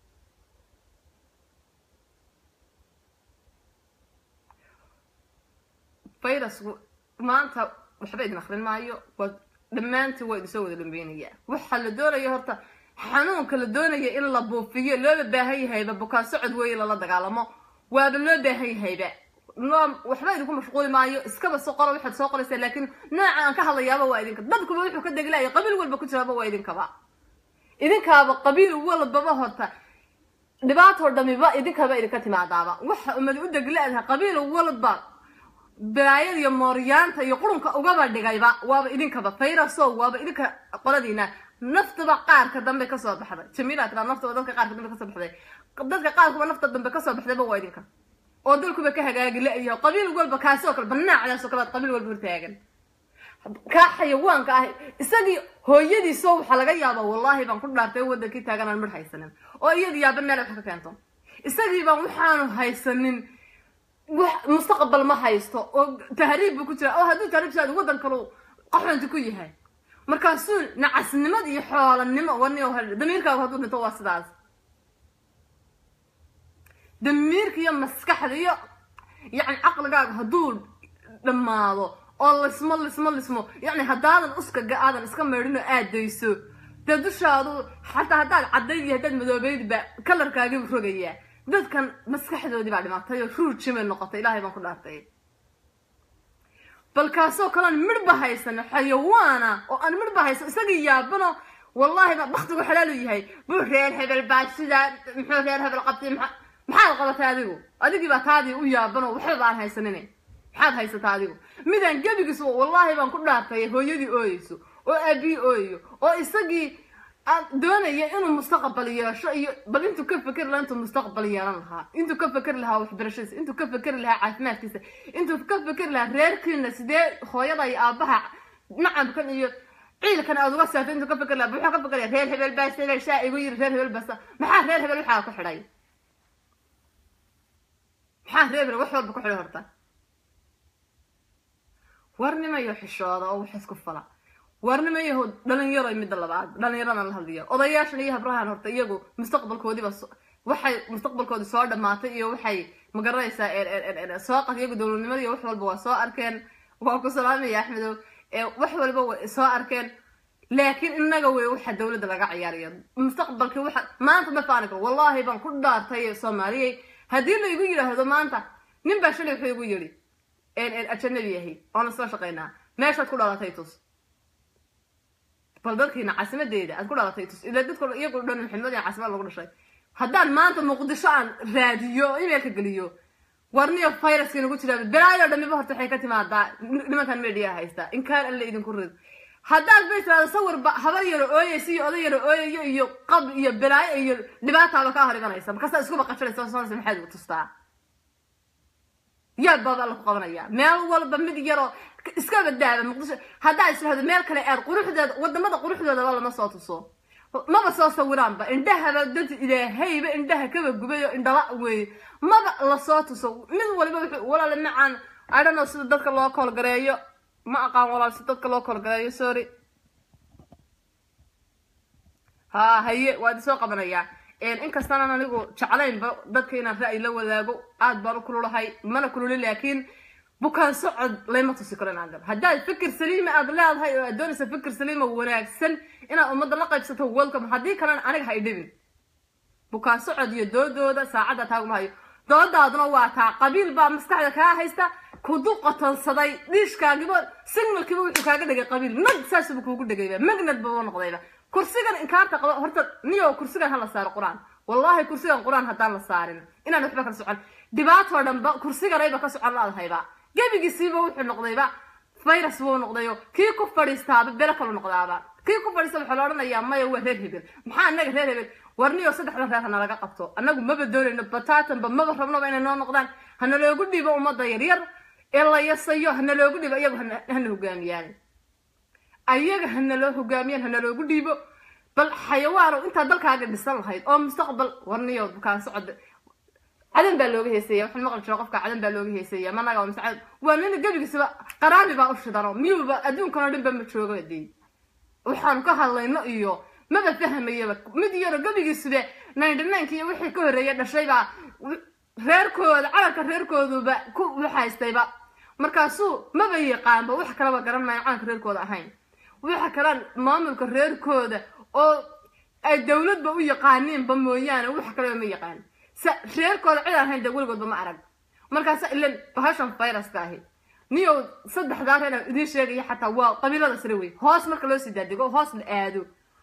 fayrasku maanta waxba idin akrin maayo waa dhammaantii waa idinsoo wada dhambeynaya waxaa la doonaya horta xanuunka la doonaya in la buufiyo looba baahan yahayba bukaan socod weeye lala dagaalamo waaba loo baahan yahayba loo waxba idinku mashquuli maayo iskaba soo qoro waxaad soo qoraysaa laakiin nooca aan ka hadlayaaba waa idinka dadkuba wuxuu ka degilaya qabiil walba ku jiraaba waa idinkaba idinkaaba qabiil walbaba horta dhibaatoo dhamiba idinkaba idinka timaadaaba waxa umadi u deglaadaha qabiil walba balaayada iyo mooryaanta iyo qurunka ugaba dhigayba waaba idinkaba fayraso waaba idinka qoladiina naftaba qaarka dambe kasoo baxday jamiila tira naftaba dadka qaarka dambe kasoo baxday dadka qaarkuba nafta dambe kasoo baxdayba waa idinka oo dalkuba ka hagaagi la-yaho qabiil walba kaasoo kale banaacdaasoo kale qabiil walba hortaagan kaa xayawaanka ah isagii hooyadiiso waxaa laga yaaba wallaahi baan ku dhaartay wadankii taagan aan midh haysanin oo iyadii yaaba meel wax ka keento isagii baan waxaanu haysanin wax mustaqbal ma haysto oo tahriib buu ku jira oo hadduu tahriib saad waddan kalu qaxoonti ku yahay markaasuu nacasnimad iyo xoolanimo wani damiirkaagu hadduu dhinto waa sidaas damiirka iyo maskaxda iyo yacni caqligaagu hadduu dhammaado oo lismo lismo lismo yacni haddaadan uskaga aadan iska meedhinoo aadayso dee dushaadu xataa haddaad caddayd iyo haddaad madoobeydba kalarkaagiibu rogayaa dadkan maskaxdoodii baa dhimatay oo ruujimay noqotay ilaahay baan ku dhaartay bal kaasoo kalean midhba haysano xayawaana oo aan midhba haysan isagii yaabano wallaahi ba baktigu xalaalu yahay buu reer hebel baa sidaa muxuu reer hebel qabtay maa maxaad qabatay adigu adigii baa taadii u yaabanoo waxba baan haysanin maxaad haysataa adigu midaan gebigiis wallaahi baan ku dhaartay hooyadii ooyeyso oo aabii ooyayo oo isagii doonaya inuu mustaqbal yeesho iyo bal intuu ka fekeri lahaa intuu mustaqbal yeelan lahaa intuu ka fekeri lahaa waxbarashadiisa intuu ka fekeri lahaa caafimaadkiisa intuu ka fekeri lahaa reerkiina sidee hooyada iyo aabaha nacabkan iyo ciilkan aad uga saartay intuu ka fekeri lahaa wuxuu ka fekeraya reer hebel baas hebel shaa igu yiri reer hebel basa maxaa reer hebel waxaa ku xidhay maxaa reer hebel wax walba ku xidhay horta warnimayo xishooda oo wax isku fala warnimayaho dhalinyaro midda labaad dhalinyarana la hadliya odayaashan iyo habrahan horta iyagu mustaqbalkoodiiba waxay mustaqbalkoodi soo dhamaatay iyo waxay magaranaysaa soo qat iyagu dowladnimada iyo wax walba waa soo arkeen waa ku salaamaya axmedow wax walba way soo arkeen laakiin inaga wey waxa dowladda laga ciyaarayo mustaqbalkii waxa maanta ma faani karo wallaahi baan ku dhaartay soomaaliyey haddii la igu yidhaahdo maanta nin baa shalay wuxuu igu yidhi ajanabi ahay oona soo shaqaynaa meeshaad ku dhalatay tus bal dadkiina caasimadeeda aad ku dhalatay tus ila dadka iyagu dhan maxamed iyo caasimad lagu dhashay haddaan maanta muqdisho aan raadiyo emailka geliyo warniyo viruska nagu jiraa balaayo dhamiba horta waxay ka timaadaa nimankan media haysta in kaan alle idinku rid haddaad bay tiraado sawirba habar yaro ooyeysa iyo oday yaro ooyayo iyo qab iyo balaayo iyo dhibaataaba kaa hor imanaysa markaasaa isku baqashanaysa soonaysa maxaad ugu tustaa yaa baaba alla ku qabanaya meel walba mid yaroo iska badaaba muqdisho haddaa israhdo meel kale aad quruxdeeda wadamada quruxdoodaba lama soo tuso maba soo sawiraanba indhahaba dad ilaahayba indhaha kaba gubayo indhala weeye maba lasoo tuso mid waliba wuxuu walaala macaan i don't know sida dadka loo koolgareeyo ma aqaan walaal si dadka loo koolgareeyo sorry ha haye waad isoo qabanayaa inkastaanan anigu jeclaynba dadka inaan ra'yi la wadaago aad baan u kululahay mana kululin laakiin bukaan socod layma tusi karo inaan galo haddaad fikir saliima aad leedahay oo aad doonaysa fikir saliima wanaagsan inaad ummadda la qaybsato welcome haddii kalena aniga ha idhibin bukaan socod iyo doodooda saacadda taaguma hayo doodaaduna waa taa qabiil baa maskaxda kaa haysta kudu qotonsaday dhiishkaagiba signalkiiba wuxuu kaaga dhigay qabiil mag saasuba kuugu dhegayba magnad baba noqdayba kursigan inkaarta qaba horta niyo kursigan hala saaro qur-aan wallahi kursigan qur-aan haddaan la saarin inaan waxba kala socon dhibaatoo dhanba kursiganayba ka socon laadahayba gebigiisiiba wuxuu noqdayba virus buu noqdayo kii ku fadhiistaaba belo kalu noqdaaba kii ku fadhiista waxaa la odhanayaa maya waa reer hebel maxaa anaga reer hebel warniyo saddexdan reer hana laga qabto annagu maba doonayno bataatanba maba rabnoba inay noo noqdaan hana loogu dhiibo ummadda yaryar ee la yasayo hana loogu dhiibo iyagu hana hogaamiyaan ayaga hana loo hogaamiyaan hana loogu dhiibo bal xayawaanow intaa dalkaaga dhisan lahayd oo mustaqbal warniyo bukaan socod cadan baa looga heesaya waxaan maqli jiro qofka cadan baa looga heesaya managa mise cadan waa nina gebigiisaba qaraami baa u shidano miyuuba adduunkanoo dhan ba ma joogo dee waxaan ka hadlayno iyo maba fahmayaba mid yaro gebigiisuba ninety nineka iyo wixii ka horreeya dhashaybaa reerkooda calanka reerkooduba ku waxaystayba markaasuu maba yaqaanba wax kalaba garan maayo calanka reerkooda ahayn waxa kalaan maamulka reerkooda oo ay dawladba u yaqaaniinba mooyaane wax kaleba ma yaqaan sa reerkooda cid aan ahayn dee weligoodba ma arag markaasa ilan bahashan viruska ahi niyow saddexdaa reer aan idiin sheegaya xataa waa qabiilada sare wey hoos marka loo sii daadego hoos la aado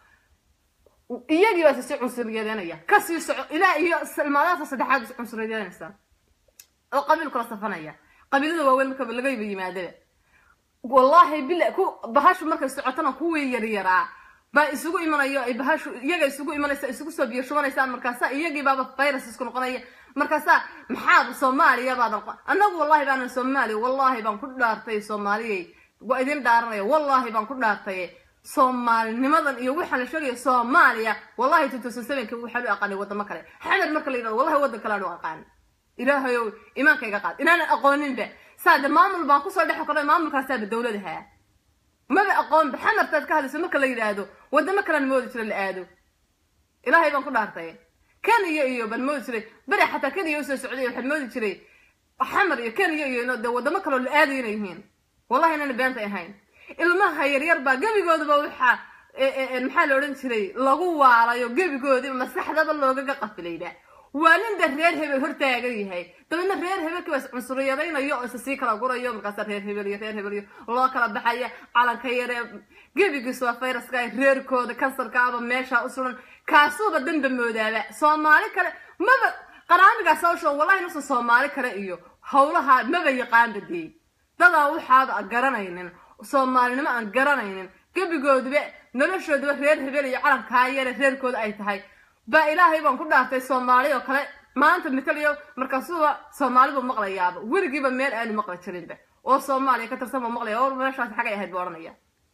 iyagii baa sisi cunsuriyadeynaya kasii soco ilaa iyo salmaadaasa saddexaad is cunsuriyadeynaysa oo qabiil kula safanaya qabiilada waaweyn marka lagayba yimaadaba wallahi bila ku bahashu markay socotana kuwii yaryaraa baa isugu imanayo ay bahashu iyaga isugu imanaysa isugu soo biyo shubanaysaa markaasa iyagii baaba virus isku noqonaya markaasa maxaaba soomaaliya baadan annagu wallahi baanan soomaaliya wallahi baan ku dhaartay soomaaliyay waa idin dhaaranaya wallahi baan ku dhaartay soomaalinimadan iyo waxaa la sheegaya soomaaliya wallahi two thousand sevenka waxaan u aqaanay wadamo kale xamed marka la yidhahdo wallahi waddan kale aan u aqaan ilaahayow imaanka iga qaad inaanan aqooninba saade maamul baan kusoo dhex koray maamulkaasaaba dawladaha maba aqoonba xamartaad ka hadlayso marka la yidhaahdo wadamo kalean moodi jira la aado ilaahay baan ku dhaartay kenya iyo baan moodi jiray beri xataa kenya usoo socday waxaad moodi jiray xamar iyo kenya iyo de wadamo kaloo la aadayo inay yihiin wallahi inayna beenta ahayn ilmaha yaryar baa gebigoodaba waxaa maxaa la odhan jiray lagu waalayo gebigoodiba maskaxdaba loogaga qafilayba waa nin da reer hebel hortaagan yahay dabeedna reer hebelkii baa is cunsuriyadaynayo oo isa sii kala gurayo markaasa reer hebel iyo reer hebel iyo loo kala baxaya calanka yaree gebigiisu waa fayraska ay reerkooda kansarkaaba meesha u suran kaasuuba danba moodaaba soomaali kale maba qaraamigaas hawsha wallahi nusan soomaali kale iyo howlaha maba yaqaanba dee dadaa waxaaba aan garanaynin soomaalinimo aan garanaynin gebigooduba noloshooduba reer hebel iyo calankaa yare reerkooda ay tahay baa ilaahay baan ku dhaartay soomaali oo kale maanta mitaliyo markaasuba soomaalibu maqlayaaba weligiiba meel aanu maqli jirinba oo soomaaliya ka tirsan buu maqlaya or meeshaas xagay ahayd buu odhanaya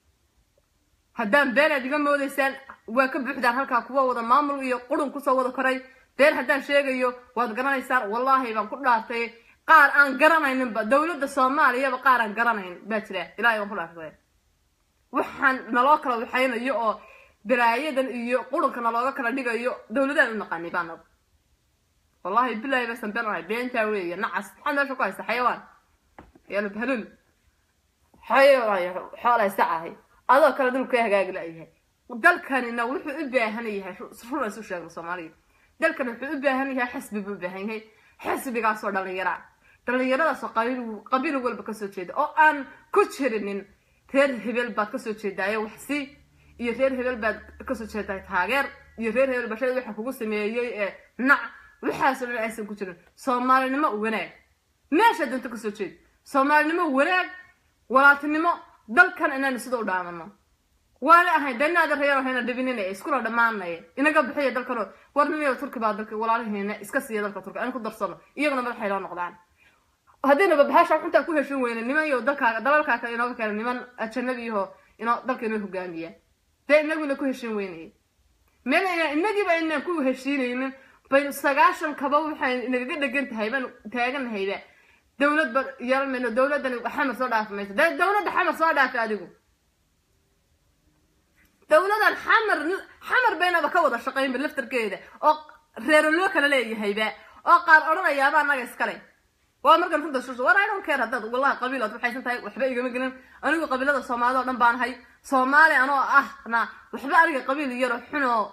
haddaan been aad iga moodaysaan waa ka buuxdaan halkaa kuwa wada maamul iyo qurun kusoo wada koray been haddaan sheegayo waad garanaysaan wallaahi baan ku dhaartay qaar aan garanayninba dowladda soomaaliyaba qaar aan garanayn baa jira ilahay baan ku dhaartay waxaan naloo kala waxaynayo oo balaayadan iyo qurunka nalooga kala dhigayo dowladaan u naqaanay baa nagu wallahi bilahi basan been ahay beentaa weeye nacas maxaa meesha ku haysta xayawaan yaalo bahlul xoolay sacahay adoo kale dulka hagaagi la-yahay dalkanina wuxuu u baahan yahay run isu sheegno soomaaliya dalkan wuxuu u baahan yahay xisbi buu u baahan yahay xisbigaasoo dhallinyara dhallinyaradaasoo qabiil qabiil walba kasoo jeeda oo aan ku jirinin reer hebel baad kasoo jeedaayo waxsi iyo reer hebel baad kasoo jeedaa taageer iyo reer hebel bashada waxa kugu sameeyey ee nac waxaasoo dhan aysan ku jirin soomaalinimo wanaag meesha doonta kasoo jeed soomaalinimo wanaag walaaltinimo dalkan inaanu sida u dhaamano waana ahayn danaada reer hayna dhibinina iskula dhammaanaya inaga bixiya dalkanoo warnimiyo turki baa dalka walaalihiina iska siiya dalka turki aan ku darsano iyaguna madaxay loo noqdaan haddayna bahasha xuntaa ku heshin weyne niman iyo dalkaaga dalalkaa kale inooga keena niman ajanabiyaho inoo dalka inoo hogaamiya dee inaguna ku heshin weynaya meel inaan inagiiba inaan ku heshiinaynin baynu sagaashan kaba waxay inagaga dhegan tahay baanu taaganahayba dowlad ba yeelan mayno dowladdan xamar soo dhaafi mayso dee dowladda xamar soo dhaafi adigu dowladan xamar xamar baynaba ka wada shaqaynba laftarkeeda oo reero loo kala leeyahayba oo qaar odhanayaaba annaga iskale waa markan runta shusho war i don't care haddaad wallahi qabiil aad waxaysan tahay waxba igama gelin anigu qabiilada soomaalida oo dhan baan ahay soomaali anoo ahna waxba aniga qabiil yaro xunoo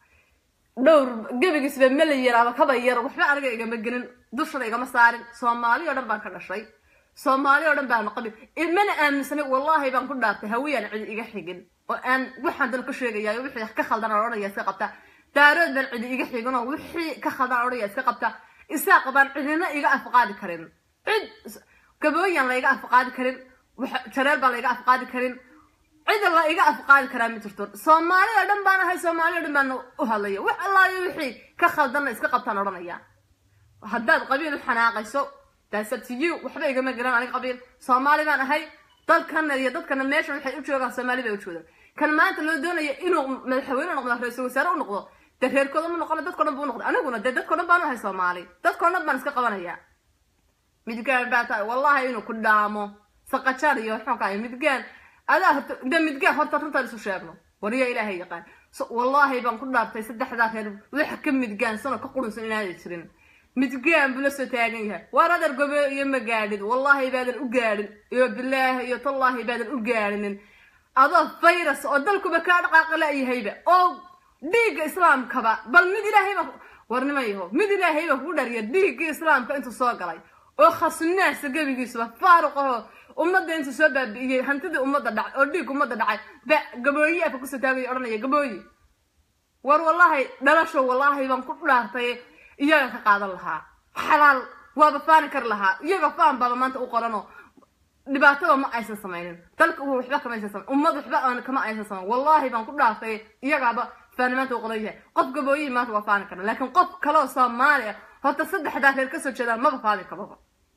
dhowr gebigiisba mela yar ama kaba yar waxba aniga igama gelin dushada igama saarin soomaali oo dhan baan ka dhashay soomaali oo dhan baan qabiil mana aaminsanay wallahi baan ku dhaartay hawiyaan cidi iga xigin oo aan waxaan dal ka sheegayaa wixii ka khaldan odhanaya iska qabta daarood baan cidi iga xigin oo wixii ka khaldan odhanaya iska qabta isaaq baan cidina iga afqaadi karin cid gabooyan la iga afqaadi karin jareel baan la iga afqaadi karin cida la iga afqaadi karaa ma jirto soomaali oo dhan baan ahay soomaali oo dhan baan u hadlaya wax allaayo wixii ka khaldanna iska qabtaan odhanaya haddaad qabiil u xanaaqayso daasabtiyu waxba igama garan aniga qabiil soomaali baan ahay dalkana iyo dadkana meesha waxay u joogaan soomaali bay u joogaan kan maanta loo doonayo inuu madaxweyne noqdo ra-iisul wasaare u noqdo dee reerkooda ma noqon dadko dhan buu noqday aniguna dee dadko dhan baan u ahay soomaali dadko dhan baan iska qabanaya midgaan baa tahay wallahi inuu ku dhaamo saqajaar iyo xunka midgaan adaa horta de midgaan horta runtaan isu sheegno wariya ilaahay yaqaan wallahi baan ku dhaartay saddexdaa reer waxa ka midgaansano ka qurunsan inaanay jirin midgaan buu la soo taagan yahay waar adar gobe iyo ma gaadhid wallahi baadan u gaadhin iyo bilaahi iyo tallaahi baadan u gaadhinin adoo virus oo dalkuba kaa dhaqaaqa la-yahayba oo dhiigga islaamkaba bal mid ilaahayba warnimayaho mid ilaahayba kugu dhariya dhiiggii islaamka intuu soo galay oo khasnaasa gebigiisuba faaruqaho ummadda intuu soo baabi'iyey hantidii ummadda dhacay oo dhiig ummadda dhacay ba gabooyi afka kusoo taagaya odhanaya gabooyi war wallahi dhalasho wallahi baan ku dhaartay iyaga ka qaadan lahaa xalaal waaba faani kari lahaa iyaga faan baaba maanta u qoranoo dhibaatada ma aysan samaynin dalka waxba kama aysan samayn ummad waxba aan kama aysan samayn wallahi baan ku dhaartay iyagaaba faani maanta u qoran yahay qof gabooyihi maanta waa faani kara laakiin qof kaloo soomaali ah horta saddexdaa reer kasoo jeedaan maba faani karoba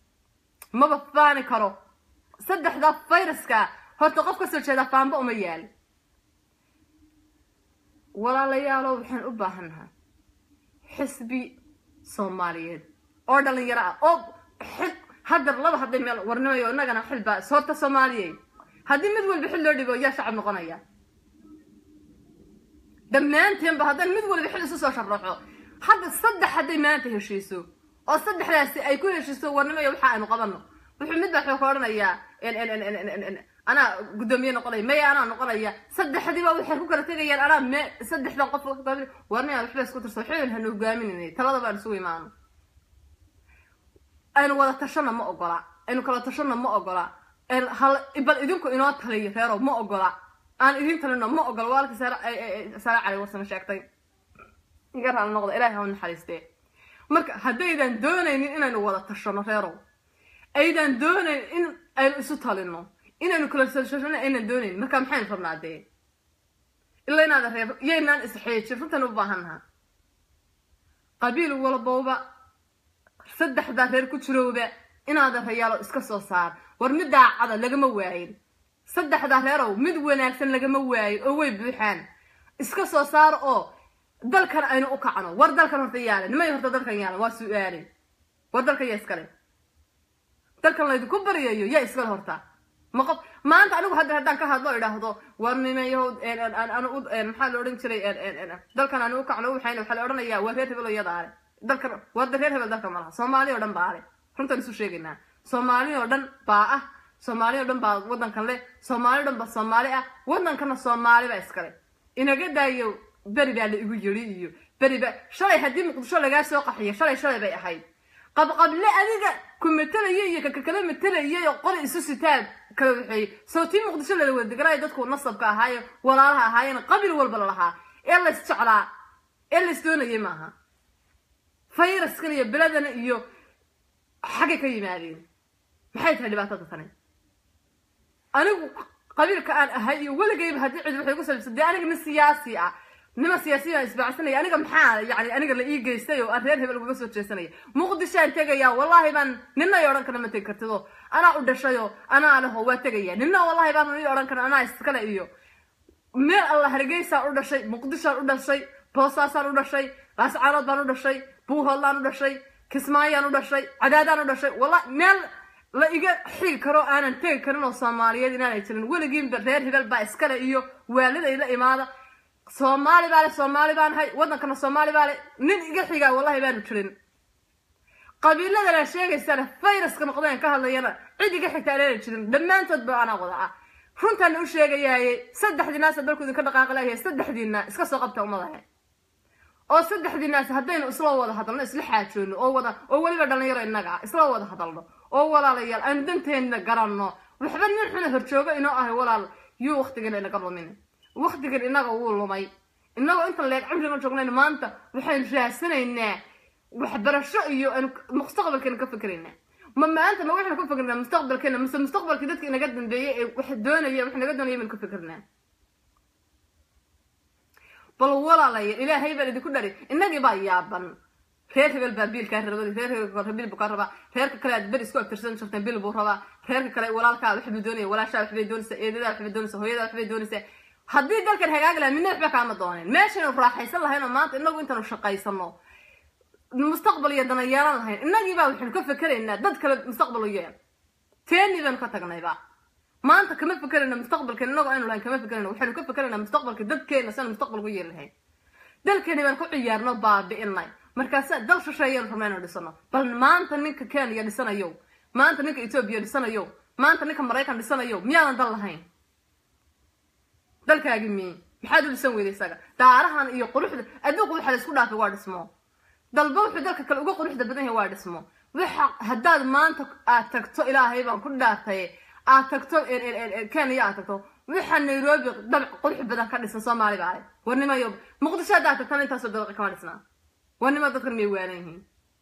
maba faani karo saddexdaa fayraska horta qof kasoo jeedaa faanba uma yaali walaalayaalo waxaan u baahannahay xisbi soomaaliyeed oo dhalinyaro ah oo xil haddar laba hadday meel warnimayo innagana xilbaa soorta soomaaliyey haddii mid walba xil loo dhibo yaa shacab noqonaya dhammaanteenba haddaan mid walba xil isu soo sharaxo hadda saddex hadday maanta heshiiso oo saddexdaasi ay ku heshiiso warnimayo waxa aynu qabano wuxuu mid baa wuxuu ka odhanayaa anaa guddoomiye noqonaya maya anaa noqonaya saddexdiiba waxay ku kala tegayaan anaa me saddexdan qof warnaya waxba isku tirso xilin hanu hogaaminayna talada baan isugu imaano aynu wada tashana ma ogola aynu kala tashana ma ogola hal bal idinku inoo taliyo reero ma ogola aan idin talino ma ogola waalkii saare cali warsame sheegtay iga raali noqda ilaahay ha naxariistee marka haddaydan doonaynin inaynu wada tashano reerow aydan doonayn in aynu isu talino inaynu kala sashashano aynan doonayn marka maxaynu rabnaa dee ila inaada reeb yaynaan isxeejin runtan u baahannaha qabiil walbowba saddexdaa reer ku jirowba inaada rayaalo iska soo saar war mid daacada lagama waayin saddexdaa reerow mid wanaagsan lagama waayin oo way buuxaan iska soo saar oo dalkan aynu u kacno war dalkan horta yaala nimay horta dalkan yaala waa su-aale war dalkan yaa iskale dalkan laydinku baryayo yaa iskale horta ma qof maanta anigu hadda haddaan ka hadlo idhaahdo war nimayahow maxaa la odhan jiray dalkan anu u kacno waxayna waxaa la odhanayaa waa reer hebel oo iyada ale dalkan warda reer hebel dalkan malaha soomaali oo dhan baa ale runtaan isu sheegaynaa soomaali oo dhan baa ah soomaali oo dhan baa waddankan leh soomaali o dhan baa soomaali ah waddankana soomaali baa iskale inaga daayo beri baa la igu yiri iyo beri baa shalay haddii muqdisho lagaa soo qaxiyo shalay shalay bay ahayd qabqable adiga ku matalaya iyo kakakala matalayay oo qori isu sitaan kala waxeeyey sawtii muqdisho lala wada deganaayo dadku nasabka ahaayo walaalaha ahaayeen qabil walba lalahaa ee lays jeclaa ee lays doonayay maaha fayraskan iyo beladana iyo xaggay ka yimaadeen maxay tahay dhibaatada tani anigu qabiilka aan ahay iyo weligayba haddii cid waxay ku salbisa dee aniga nin siyaasi ah nima siyaasiyiin isbaacsanaya aniga maxaa yani aniga la ii geystay oo aan reer hebel ugaga soo jeesanaya muqdishoaan tegaya wallahi baan nina i odhan kara ma tegi kartido anaa u dhashayo anaa leho waa tegaya nina wallahi baan ii odhan kara anaa iskale iyo meel alla hargeysaan u dhashay muqdishoaan u dhashay boosaasaan u dhashay laascaanood baan u dhashay buuhoodlaan u dhashay kismaayaan u dhashay cadaadaan u dhashay wallahi meel la iga xigi karo aanan tegi karin oo soomaaliyeed inaanay jirin weligiinba reer hebel baa iskale iyo waaliday la imaada soomaali baa le soomaali baan ahay waddankana soomaali baa le nin iga xigaa wallahi baanu jirin qabiiladana sheegaysana fayraska noqdeen ka hadlayana cid iga xigta aanana jirin dhammaantood ba anaa wada ah runtaana u sheegayaaye saddexdiinaasa dalku idinka dhaqaaqi layahay saddexdiina iska soo qabta ummadahe oo saddexdiinaas haddaynu isla wada hadalno isla xaajoono oo wada oo weliba dhalinyaro innaga ah isla wada hadalno oo walaalayaal aan danteena garanno waxba nin xuna horjoogo inoo ahay walaal yuu waktigan inaga lumin waktigan inaga wuu lumay inagoo inta leeg cimriga joognayn maanta waxaynu raadsanaynaa waxbarasho iyo mustaqbalkeena ka fikeraynaa ma maanta ma waxaynu ka fikirnaa mustaqbalkeena mise mustaqbalkii dadka inaga dambeeyey ee wax doonaya wax naga doonaya baynu ka fikirnaa bal walaalaya ilaahay baan idinku dhari innagii baa yaaban reer hebel baa biilkaa rabay reer hebel bil buu ka rabaa reerka kale aad beri isku abtirsan jirteen bil buu rabaa reerka kale walaalkaa waxbuu doonaya walaashaa waxbay doonaysaa eedadaa waxbay doonaysaa hooyadaa waxbay doonaysaa haddii dalkan hagaagi lahaa midna waxba kaama dooneen meeshaynu raaxaysan lahayn oo maanta inagu intaanu shaqaysano mustaqbal iyo dana yeelan lahayn innagii baa waxaynu ka fikeraynaa dad kale mustaqbal u yeel teeni baynu ka tagnayba maanta kama fikerayna mustaqbalkeena inagoo aynu lahayn kama fikerayna waxaynu ka fikeraynaa mustaqbalka dadkeena sianu mustaqbal ku yeeli lahayn dalkeeni baan ku ciyaarno baabi'inay markaasa dal shisheeyanu rabna inanu dhisano bal maanta ninka kenya dhisanayo maanta ninka etoobiya dhisanayo maanta ninka maraykan dhisanayo miyaadan dal lahayn dalkaagi miye maxaad u dhisan weyda isaga daarahan iyo quruxda adduunku waxa la isku dhaafay waa dhismo dalba wuxuu dalka kale uga quruxda badan yahay waa dhismo waxa haddaad maanta aad tagto ilaahay baan ku dhaartay aad tagto kenya aad tagto waxa nairobi dabc qurux badan ka dhisan soomaali baa warnimayo muqdisho haddaad tagtana intaasoo dabaqi kama dhisnaa warnimo dadkan miyay waanan yihiin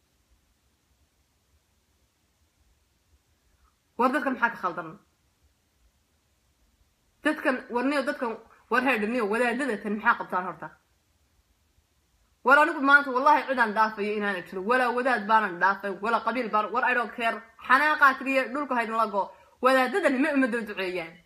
war dadkan maxaa ka khaldan dadkan warniyo dadkan war heedhiniyo wadaadadatan maxaa qabtaan horta war anigu maanta wallahi cidaan dhaafayo inaana jiro walaa wadaad baanan dhaafay walaa qabiil baan war idhoo keer xanaaqaa tiriye dhulka haydin lago wadaadadan may ummadda duceeyaan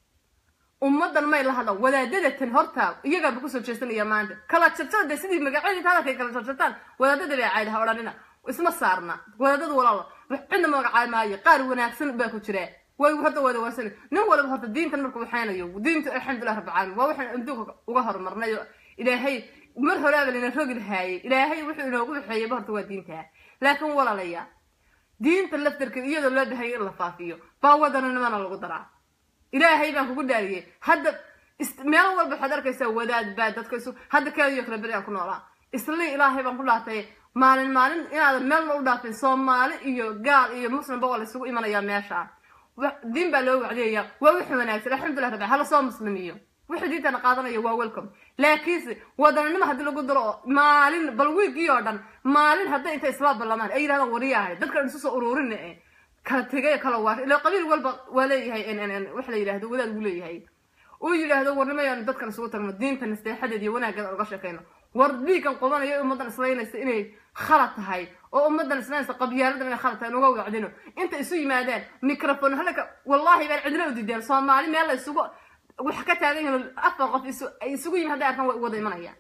ummaddan may la hadlaan wadaadadatan horta iyagaaba kusoo jeesanaya maanta kala jarjada de sidii magacyadii inta hadalkay kala jarjartaan wadaadada bay cayd ha odhanina isma saarna wadaadada walaalo wax cidna magacaay maayo qaar wanaagsan baa ku jira way hadda wada waasani nin walba horta diintan markuu waxaynayo diinta alxamdulilah rabbi caalamiin waa waxaan adduunka uga horumarnay ilaahay mar horaaba lina rogi lahaayey ilaahay wuxuu inoogu waxeeyeyba horta waa diinta laakiin walaalaya diinta laftarkeed iyadoo loo bahayay in la faafiyo baa wadaninimana lagu daraa ilaahay baan kugu dhaariyey hadda meel walba waxaad arkaysaa wadaad baa dadka isu hadda keediyo kale beri aan ku noolaa islii ilaahay baan ku dhaartay maalin maalin inaadan meelna u dhaafin soomaali iyo gaal iyo muslimba waa la isugu imanayaa meesha diin baa loo wacdiyaya waa wixii wanaagsan alxamdulilah rabbi hala soo muslimiyo wixii diintana qaadanaya waa welcome laakiinse wadaninimo haddii lagu daro oo maalin bal wiigii oo dhan maalin hadday inta isla ballamaan ay yidhahdaan wariyahay dadkan isu soo ururin ee kala tegay kala waar ila qabiil walba waa leeyahay wax la yidhaahdo wadaad buu leeyahay uu yidhaahdo warnimayaan dadkan isugu tagno diinta nasteexadeed iyo wanaaggeeda uga sheekayno war dhiiggan qodanayo ummaddan islaynaysa inay khalad tahay oo ummaddan islaynaysa qabyaaladan inay khalad tahay nuga wacdino inta isu yimaadaan microphone halka wallahi baan cidna u diideen soomaali meel la isugu wax ka taagan yihiin afar qof ay isugu yimid hadday arkaan way wada imanayaan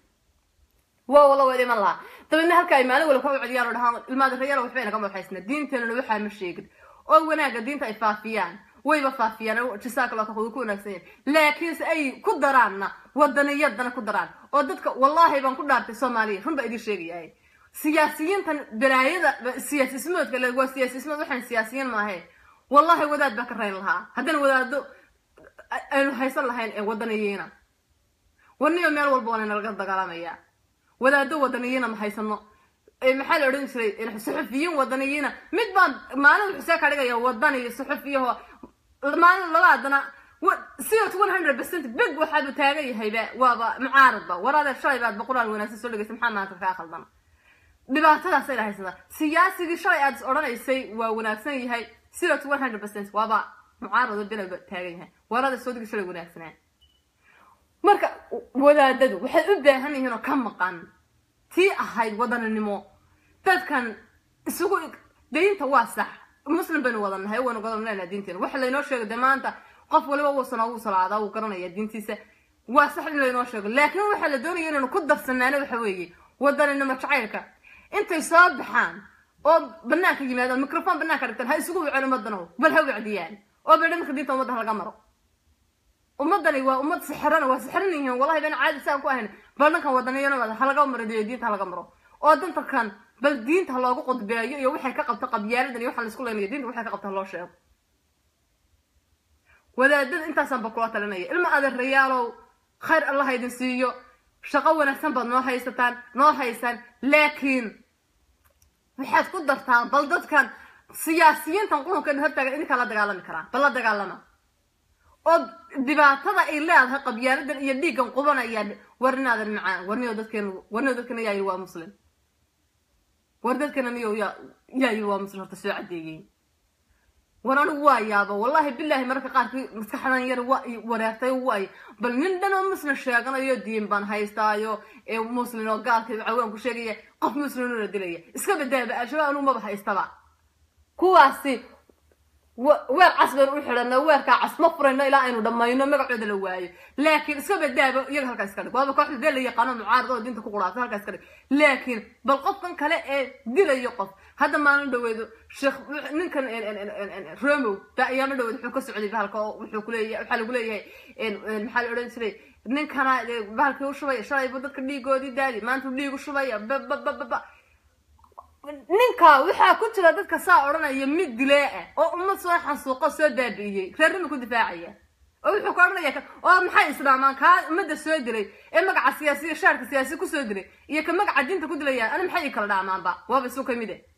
waa wala wada iman lahaa dabeedna halka ay maalin walba ka wacdiyaan oo dhahaan ilmaada rayaal waxba inagama waxaysna diinteenuna waxaa ma sheegin oo wanaagga diinta ay faafiyaan wayba faafiyaan jisaaka loo kaqudu ku wanaagsan yahay laakiinse ay ku daraanna wadaniyadana ku daraan oo dadka wallahi baan ku dhaartay soomaaliya run baa idiin sheegayahay siyaasiyiintan balaayada siyaasismoodka le waa siyaasismood waxaan siyaasiyiin maahe wallahi wadaad baa ka rayn lahaa haddana wadaado aynu haysan lahayn ee wadaniyiina warniyo meel walba waa laynalaga dagaalamaya wadaado wadaniyiina ma haysano maxaa la odhan jiray suxufiyiin wadaniyiina mid baan maalin wuxuu see ka dhigaya wadani suxufiyaho maalin labaadana siot one hundred percent big waxaadu taagan yahayba waaba mucaaradba waraadee shalay baad boqolaal wanaagsan soo dhegeysa maxaa maanta kaa khaldan dhibaatadaasay haysata siyaasigii shalay aad is odhanaysay waa wanaagsan yahay siot one hundred percent waaba mucaarado bilaba taagan yahay waraada soo digi shalay wanaagsanaa marka wadaadadu waxay u baahan yihiin oo ka maqan tii ahayd wadaninimo dadkan isugu diinta waa sax muslim baynu wada nahay waynu wada leenahay diinteena waxa laynoo sheegay dee maanta qof waliba wuusana wuu salaadaa wuu garanaya diintiisa waa sax in laynoo sheego laakiin waxaa la doonaya inaynu ku darsanaano waxa weeye wadaninimo jacaylka intay soo baxaan oo banaanka yimaadaan microphone banaanka dhigtaan ha isugu waceen ummadano bal ha wacdiyaan oo bay dhamarka diinta ummadda laga maro ummadani waa ummad sixirana waa sixiran yihiin wallahi baan caadi saan ku ahayn bal dhankan wadaniyana halaga maro diinta halaga maro oo dantarkan bal diinta ha loogu qudbeeyo iyo waxay ka qabta qabyaaladan iyo waxaa laisku leenaya diinta waxay ka qabta loo sheego wadaadada intaasaan ba kula talinaya ilma adeerayaalow khayr allah idin siiyo shaqo wanaagsan baad noo haysataan noo haysaan laakiin waxaad ku dartaan bal dadkan siyaasiyiintan qulunkeena hortaagan idinkaa la dagaalami karaa bal la dagaalama oo dhibaatada ay leedahay qabyaaladan iyo dhiiggan qubanaya warnaadan macaan warniyo dadkeena warniyo dadkeena yaa yiri waa muslim war dadkeena niyo yaa yaa yiri waa muslim horta soo cadeeyey war anigu waa yaaba wallahi billahi mararka qaarkii maskaxdan yar waa wareertay waay bal nin dhan oo muslim sheeganayo diin baan haystaayo ee muslim oo gaalka cawaan ku sheegaya qof muslim oo la dilaya iska badaaba al-shabaab anigu maba haystaba kuwaasi weer cas baynu u xidhana weerkaa cas ma furayno ilaa aynu dhammayno magacooda la waayo laakiin iska badaaba iyaga halkaa iska dhig waaba kooxda dee la yaqaano mucaarada oo diinta ku quraata halkaa iska dhig laakiin bal qofkan kale ee dilayo qof hadda maalin dhaweedo sheekh ninkan romow baa ayaama dhaweed wuxuu ka socday bahalka oo wuxuu kuleeyahay waxaa lagu leeyahay maxaa la odhan jiray ninkana bahalkii u shubaya shalaybu dadka dhiigoodii daadi maanta dhiigu shubaya bababababa ninka waxaa ku jira dadka saa odhanaya mid dilee ah oo ummad soo xasuuqo soo baabi'iyey reernima ku difaacaya oo wuxuu ka odhanaya oo maxay islaamaan kaa ummadda soo dilay ee magaca siyaasiya shaarka siyaasi kusoo dilay iyo ka magaca diinta ku dilayaan ani maxay ii kala dhaamaanba waaba isu ka mid eh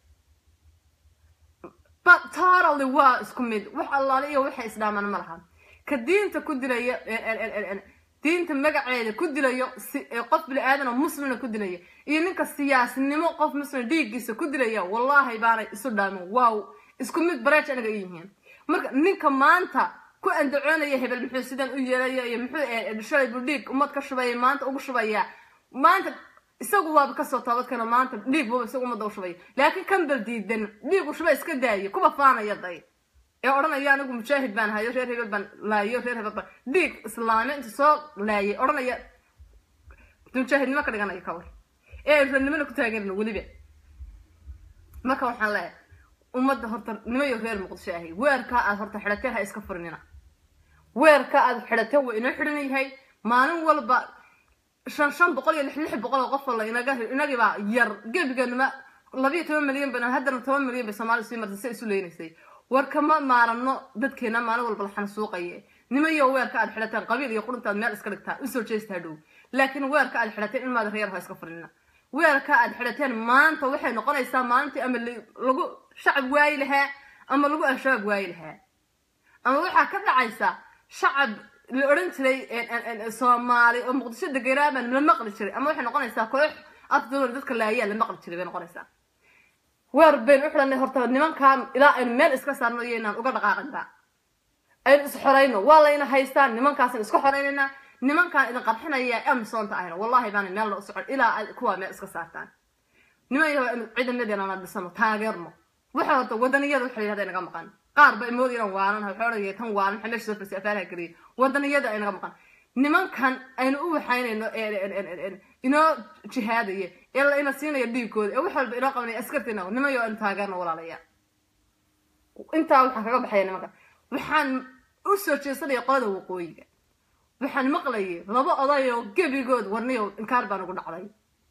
but totally waa isku mid wax allaale iyo waxay isdhaamaan ma laha ka diinta ku dilaya diinta magaceeda ku dilayo qof bini aadan oo muslimna ku dilaya iyo ninka siyaasinimo qof muslim dhiiggiisa ku dilaya wallahi baanay isu dhaamin wow isku mid bareej anaga yihiin marka ninka maanta ku andacoonaya hebel muxuu sidan u yeelaya iyo muxuu shalay buu dhiig ummad ka shubaya maanta ugu shubaya maanta isagu waaba kasoo toobadkana maanta dhiig buuba isagu ummadda u shubaya laakiin kan bal diidan dhiigu shuba iska daayo kuba faanaya day ee odhanaya anigu mujaahid baan hayo reer hebel baan laayo reer hebel baan dhiig islaami inta soo laayay odhanaya mujaahidnimo ka dhiganaya kawar ee reernimona ku taageerna weliba marka waxaan leeyahay ummadda horta nimayo reer muqdisho ahay weerkaa aad horta xidhateen ha iska furinina weerka aad xidhateen waa inoo xidhan yahay maalin walba shan shan boqol iyo lix lix boqol oo qof la inaga inagibaa yar gebiganima labiyo toban milyan ban haddana toban milyan bay soomaali sii martay si isu leynaysay war kama maarano dadkeena maalin walba la xansuuqaye nimayo weerka aad xidhateen qabiil iyo quruntaad meel iska dhigtaa usoo jeesta hadhow laakiin weerka aad xidhateen in maada reer ha iska furinina weerka aad xidhateen maanta waxay noqonaysaa maalintii ama lagu shacab waayi lahaa ama lagu al-shabaab waayi lahaa ama waxaa ka dhacaysa shacab la odhan jiray soomaali oo muqdisho degenaaban la maqli jiray ama waxay noqonaysaa koox afdooda dadka laayaa la maqli jiray bay noqonaysaa weer baynu u xidhanay horta nimankan ilaa aynu meel iska saarno iyo inaan uga dhaqaaqinba aynu is xorayno waa layna haystaan nimankaasan isku xoraynayna nimankaan idin qarxinaya amsoonta ahayna wallahi baana meel loo socon ilaa aad kuwaa meel iska saartaan niman yaho ciidamadeena na dhisano taageerno waxa horta wadaniyada waxa yidhahda inaga maqan qaar ba imood inaan waalan waxa odhanaya tan waalan maxaa meesha soo farsi afaalaha geliyay wadaniyada inaga maqan nimankan aynu u waxaynayno inoo jihaadaya ee la ina siinaya dhiigkooda ee wax walba inoo qabanaya askarteena nimayo aynu taageerno walaalaya intaa waxaan kaga baxaya nimanka waxaan u soo jeesanaya qolada waqooyiga waxaan maqlayay laba odayoo gebigood warniyo inkaar baan ugu dhacday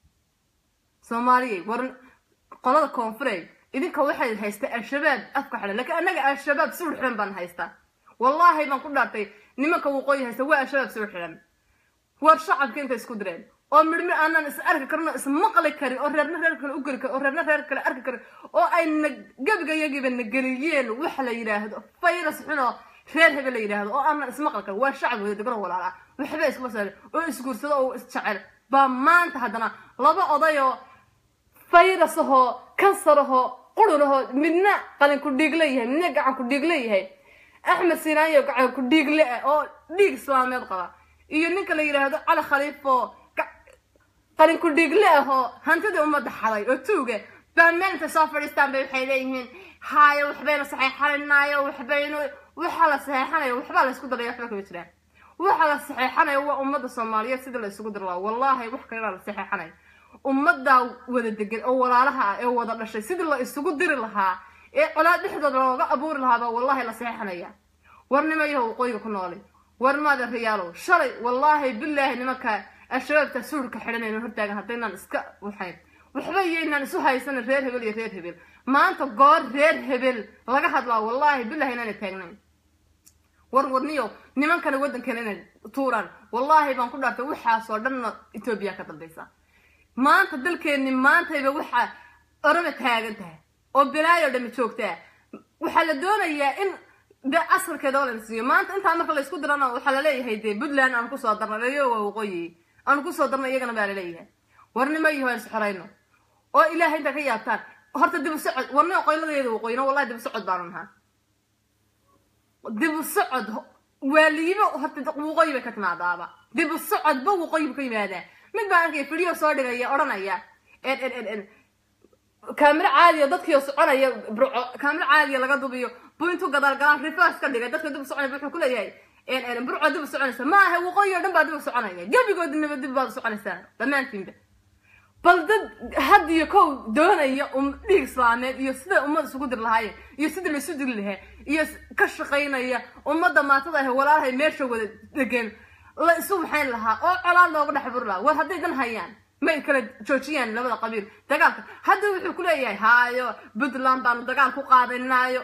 soomaaliyay war qolada koonfureed idinka waxay haystaa al-shabaab afka xidhan laakiin annaga al-shabaab suur xidhan baan haystaa wallaahi baan ku dhaartay nimanka waqooyi haysta waa al-shabaab suur xidhan war shacabka intay isku direen oo midhmid aanan is arki karin oo is maqli karin oo reerna reer kale u geli karin oo reerna reer kale arki karin oo ay na gebiga yagiiba na geliyeen waxa la yidhaahdo virus xun oo reer hebel la yidhaahdo oo aanan ismaqli karin waa shacab wada degan oo walaala waxba iskuma saarin oo isguursado oo isjecel baa maanta haddana laba odayoo virus ahoo kansar ahoo qurun ahoo midna qalin ku dhiig leeyahay midna gacan ku dhiig leeyahay axmed sinaayo gacan ku dhiig le ah oo dhiig islaameed qaba iyo ninka la yidhaahdo cali khaliifo qalin ku dhiigle ahoo hantidii ummadda xaday oo tuuga baa meelintay soo fadhiistaan bay waxay leeyihiin haayo waxbayna saxeexanaynayo waxbaynu waxa la saxeexanayo waxbaa la isku daraya waxba kama jiraan waxa la saxeexanayo waa ummadda soomaaliyeed sidii la isugu diri lahaa wallaahi wax kalena la saxeexanayo ummaddaa wada degan oo walaalaha ah ee wada dhashay sidii la isugu diri lahaa ee colaad dhexdooda looga abuuri lahaabaa wallaahi la saxeexanaya war nimayaho waqooyiga ku noolay war maada riyaalow shalay wallaahi bilaahi nimanka al-shabaabta suurka xidhanayno hortaagan haddaynaan iska waxayn waxba iyoynaan isu haysanin reer hebel iyo reer hebel maanta goor reer hebel laga hadlaa wallaahi bilahi inaana taagnayn war warniyo nimankana waddankeena inay tuuraan wallaahi baan ku dhaartay waxaasoo dhanna etoobiya ka dambaysa maanta dalkeenni maantayba waxaa orama taagan tahay oo bilaayo dhami joogtaa waxaa la doonayaa in de asarkeeda oo la siiyo maanta intaa marka la isku dirana waxaa laleeyahay dee puntland aan kusoo darnay iyo waa waqooyi aan kusoo darnay iyagana baa laleeyahay warnimo iyo aan isxorayno oo ilaahay intaa ka yaabtaan horta dib u socod warnimo qoyladeeda waqooyina wallahi dib u socod baanu nahaa dib u socod waaliyibo horta waqooyi bay ka timaadaaba dib u socodba waqooyi bu ka yimaadaa mid baa arkaya video soo dhigaya odhanaya en en en en kaamiro caadiya dadkiio soconaya burco kaamiro caadiya laga dubiyo buu intuu gadaal galaan reverse ka dhigay dadka dib u soconaya wuxuu ku leeyahay en en burco dib u soconaysa ma aha waqooyi oo dhan baa dib u soconaya gebigoodinaba dib baad u soconaysaa dhammaantiinba bal dad had iyo kow doonaya um dhiig islaameed iyo sida ummad isugu dir lahaayeen iyo sidii la isu diri lahaa iyo ka shaqaynaya ummadda maatada ah walaalahay meesha wada degan la isu waxayn lahaa oo colaad looga dhex buri lahaa war hadday dan hayaan may kala joojiyaan labada qabiil dagaalka hadda wuxuu ku leeyahay haayo puntland baanu dagaal ku qaadanaayo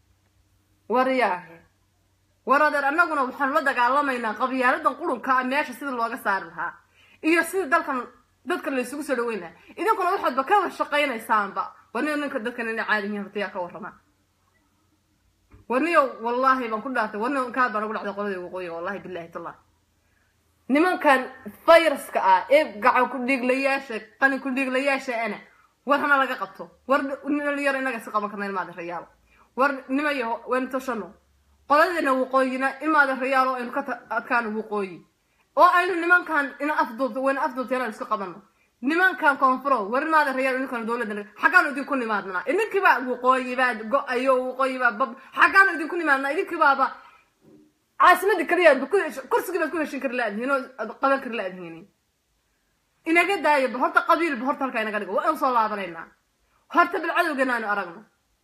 waryaahe war adeer annaguna waxaanu la dagaalamaynaa qabyaaladan qurunka ah meesha sida looga saari lahaa iyo sida dalkan dadkan la isugu soo dhaweyn lahaa idinkuna waxaadba ka shaqaynaysaanba warniyo ninka dadkan inay caadi yihiin horta yaa ka warrama warniyo wallaahi baan ku dhaartay warniyo inkaa baan ugu dhacday qoladii waqooyiga wallahi billahi tallah nimankan fayraska ah ee gacan ku dhiiglayaasha qalin ku dhiiglayaasha ana war hana laga qabto war dhalinyaro inaga si qaban karna ilmaada rayaalo war nimayo waynu tashano qoladeena waqooyina ilmaada rayaalo aynu ka adkaano waqooyi oo aynu nimankan ina afduubto wayna afduubta inaan isku qabano nimankan koonfuro war ilmaada rayaalo ininkan dowladda xaggaanu idinku nimaadnaa idinkiibaa waqooyi baa go-ayo waqooyi baa bab xaggaanu idinku nimaadnaa idinkiibaaba caasimadii kaliya kursigii baad ku heshin kari laadihiin oo qaban kari laadihiin inaga daayo ba horta qabiilba horta halkaa inaga dhigo waa inu soo laabanaynaa horta bal cadowgeena aanu aragno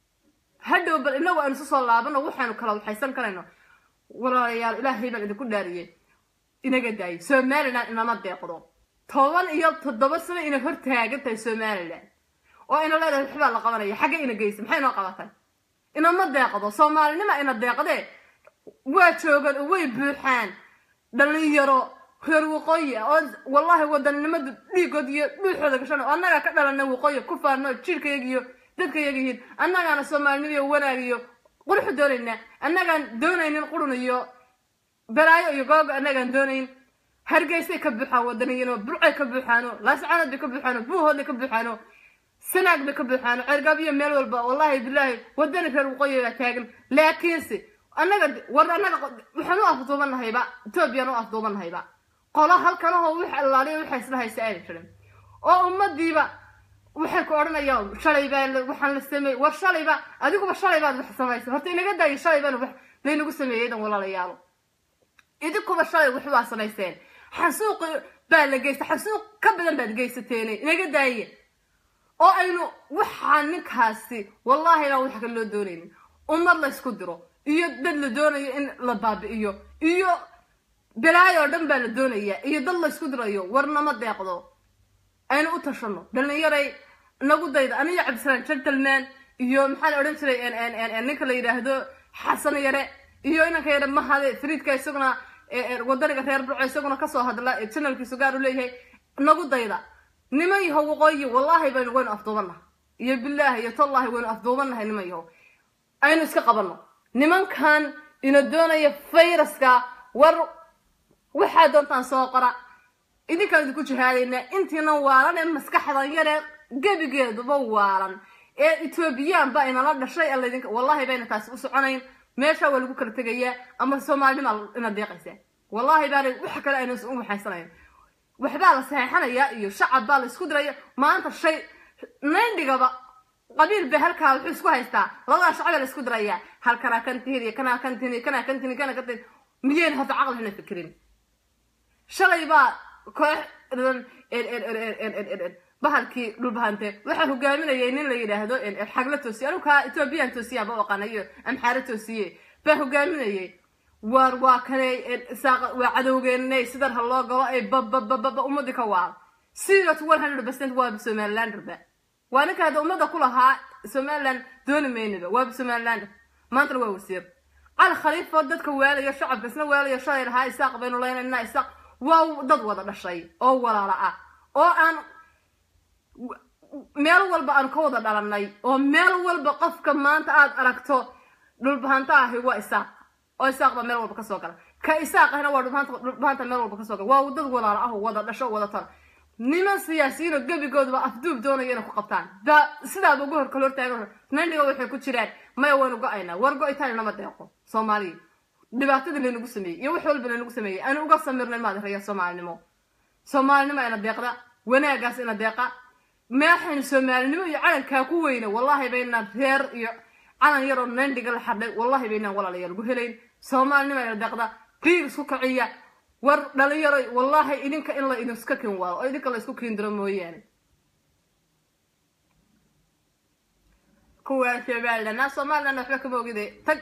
hadhow bal inagu aynu isu soo laabano waxaynu kala waxaysan karayno walaalayaal ilaahay baan idinku dhaariyey inaga daayo somaliland inama deeqdo toban iyo toddoba sano inay hor taagan tahay somaliland oo ina leedahay waxbaa la qabanaya xagge ina geysa maxay noo qabatay inama deeqdo soomaalinima ina deeqdee waa joogaan oo way buuxaan dhalinyaro reer waqooyi ah oo wallaahi wadannimada dhiigood iyo dhuuxooda gashan oo annagaa ka dhalana waqooyi ku faano jirkayaga iyo dadkayaga yihiin annagaana soomaalinimo iyo wanaag iyo quruxu doonaynaa annagaan doonaynin qurun iyo balaayo iyo googa annagaan doonayn hargeysay ka buuxaan wadaniyiinoo burcay ka buuxaano laascanood bay ka buuxaano buuhoodbay ka buuxaano sanaag bay ka buuxaano cergaab iyo meel walba wallaahi bilaahi wadani reer waqooyi baa taagan laakiinse annaga war annaga waxaan u afduubannahayba etoobiyaan u afduubannahayba qolo halkanahoo wax allaaliya waxay isla haysa aana jirin oo ummadiiba waxay ku odhanayaan shalay baa waxaan la sameeyey war shalayba adiguba shalay baad wax samaysay horta inaga daayo shalay baan wax laynagu sameeyey dan walaalayaalo idinkuba shalay wax baa samayseen xasuuq baa la geystay xasuuq ka badan baad geysateen inaga daaye oo aynu waxaa ninkaasi wallaahi baan wax kale loo doonaynin ummad la ysku diro iyo dad la doonayo in la baabi'iyo iyo balaayo oo dhan baa la doonayaa iyo dad la ysku dirayo warnama deeqdo aynu u tashano dhalinyaray nagu dayda aniyo cabdisalaam gentleman iyo maxaa la odhan jiray ninka la yidhaahdo xasan yare iyo inanka yare mahade fariidka isaguna wadaniga reer burco isaguna kasoo hadla janalkiisu gaar u leeyahay nagu dayda niman yahow waqooyi wallaahi baynu waynu afduubannaha iyo bilaahi iyo tallahi waynu afduubannahay niman yahow aynu iska qabanno nimankan ina doonaya fayraska war waxaa doontaan soo qora idinkaan idinku jihaadaynaa intiina waalan ee maskaxdan yaree gebigeeduba waalan ee etoobiyaan baa inala dhashay alaydinka wallaahi bayna taasi u soconayn meesha waa lagu kala tegayaa ama soomaalinima ina deeqaysaa wallahi baana wax kale ayna u waxaysanayn waxbaa la saxeexanayaa iyo shacab baa la isku diraya maanta shay nayndhigaba qabiil bay halkaa wuxuu isku haystaa labadaa shacabaa la isku dirayaa halkanaa kan tihin iyo kanaa kan tihin iyo kanaa kan tihin iyo kanaa kan tihin miyayna horta caqli hana fikirin shalay baa koox bahalkii dhulbahante waxaa hogaaminayay nin la yidhaahdo xagla toosiye anigu kaa ethoobiyan toosiya ba aqaanayo amxaare toosiye baa hogaaminayay waar waa kane waa cadowgeenay sidan ha loo galo ay bababababa ummadii ka waal zero to one hundred percent waa somalilanderba waa ninka hadda ummadda ku lahaa somaliland dooni maynaba waa somalilander maantana waa wasiir cali khaliifo dadka waalayo shacabka isna waalayo shalay lahaa isaaq baynu leynayna isaaq waa dad wada dhashay oo walaala ah oo aan meel walba aan ka wada dhalanay oo meel walba qofka maanta aad aragto dhulbahanta ahi waa isaaq oo isaaq baa meel walba kasoo gala ka isaaq ahna waa dhulbahanta meel walba kasoo gala waa dad walaala ah oo wada dhasho wada tala niman siyaasiyiin oo gebigoodaba afduub doonaya inay ku qabtaan baa sidaaba ugu horkal hortaagan nandhiga waxay ku jiraan maya waynu go-aynaa war go-itaan nama deeqo soomaaliya dhibaatadii laynagu sameeyey iyo wax walba laynagu sameeyey aanu uga samirnay maad raya soomaalinimo soomaalinimo ina deeqda wanaagaas ina deeqa meexaynu soomaalinimo iyo calankaa ku weyna wallahi baynaan reer iyo calan yaroo nandhiga la xadhay wallahi baynaan walaalayaal ugu helayn soomaalinimo ina deeqda biir isku kiciya war dhalinyaro wallahi idinka in la idinska kin waado oo idinka la isku kiindiro mooyaane kuwaa somaliland naa somaliland waxba kama ogide tag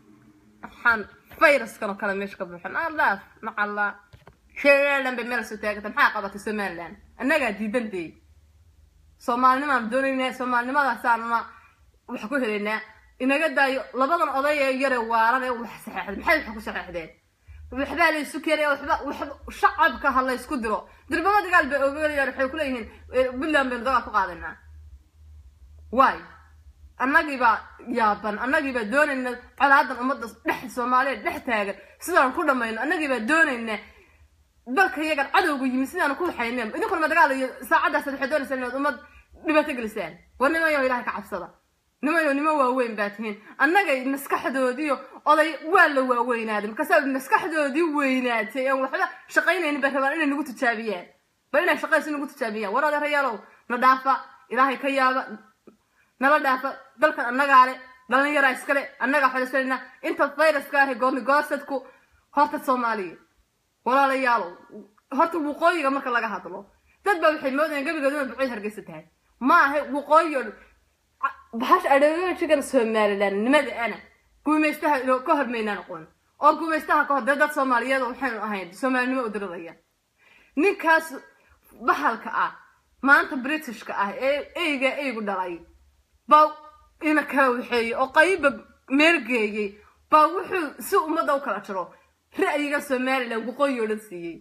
waxaan fayraskan oo kale meesha ka buuxan alaaf macalla somaliland bay meel soo taagata maxaa qabatay somaliland annagaa diidan dee soomaalinimaan doonaynaa soomaalinimadaasaaanuna wax ku helaynaa inaga daayo labadan oday ee yare waaran ee wax saxeexday maxay wax ku saxeexdeen waxbaa la isu keenaya waxba waxba shacabka ha la isku diro dirbaba dagaal bay ogolayaan waxay ku leeyihiin puntland baynu dagaal ku qaadanaa waay annagiibaa yaaban annagiibaa doonayna colaadan ummadda dhex soomaaliya dhex taagan sidaan ku dhamayno annagiibaa doonayna dalka iyagan cadowga yimi sidaan ku waxayneen idinkuna ma dagaal iyo saacaddaas waxay doonaysaan inaad ummad dhibaato gelisaan war nimayo ilahay ka cabsada nimayo nimo waaweyn baa tihiin annagay maskaxdoodiiyo oday waa la waaweynaaday markaasaa maskaxdoodii weynaatay aan waxba shaqaynaynin bay rabaan inay nagu tijaabiyaan bal inay shaqaysi nagu tijaabiyaan war adeerayaalow na dhaafa ilaahay ka yaaba nala dhaafa dalkan annagaa le dhalinyaraa iskale annagaa xodhisanayna inta fayraska ahi goorni goosadku horta soomaaliya walaalayaalow horta waqooyiga marka laga hadlo dad baa waxay moodayaan gebigood inay bucid hargeysa tahay ma aha waqooyi oo bahasha adheegashigan somaliland nimada ana guumaystaha ino ka hormaynaan aqoon oo guumaystaha ka hor dee dad soomaaliyeed waxaynu ahayn soomaalinimo u diriraya ninkaas bahalka ah maanta britishka ah ee eyga eygu dhalay baa ina kala waxeeyey oo qayba meelgeeyey baa wuxuu si ummadda u kala jiro ra'yiga somaliland waqooyi oo dhan siiyey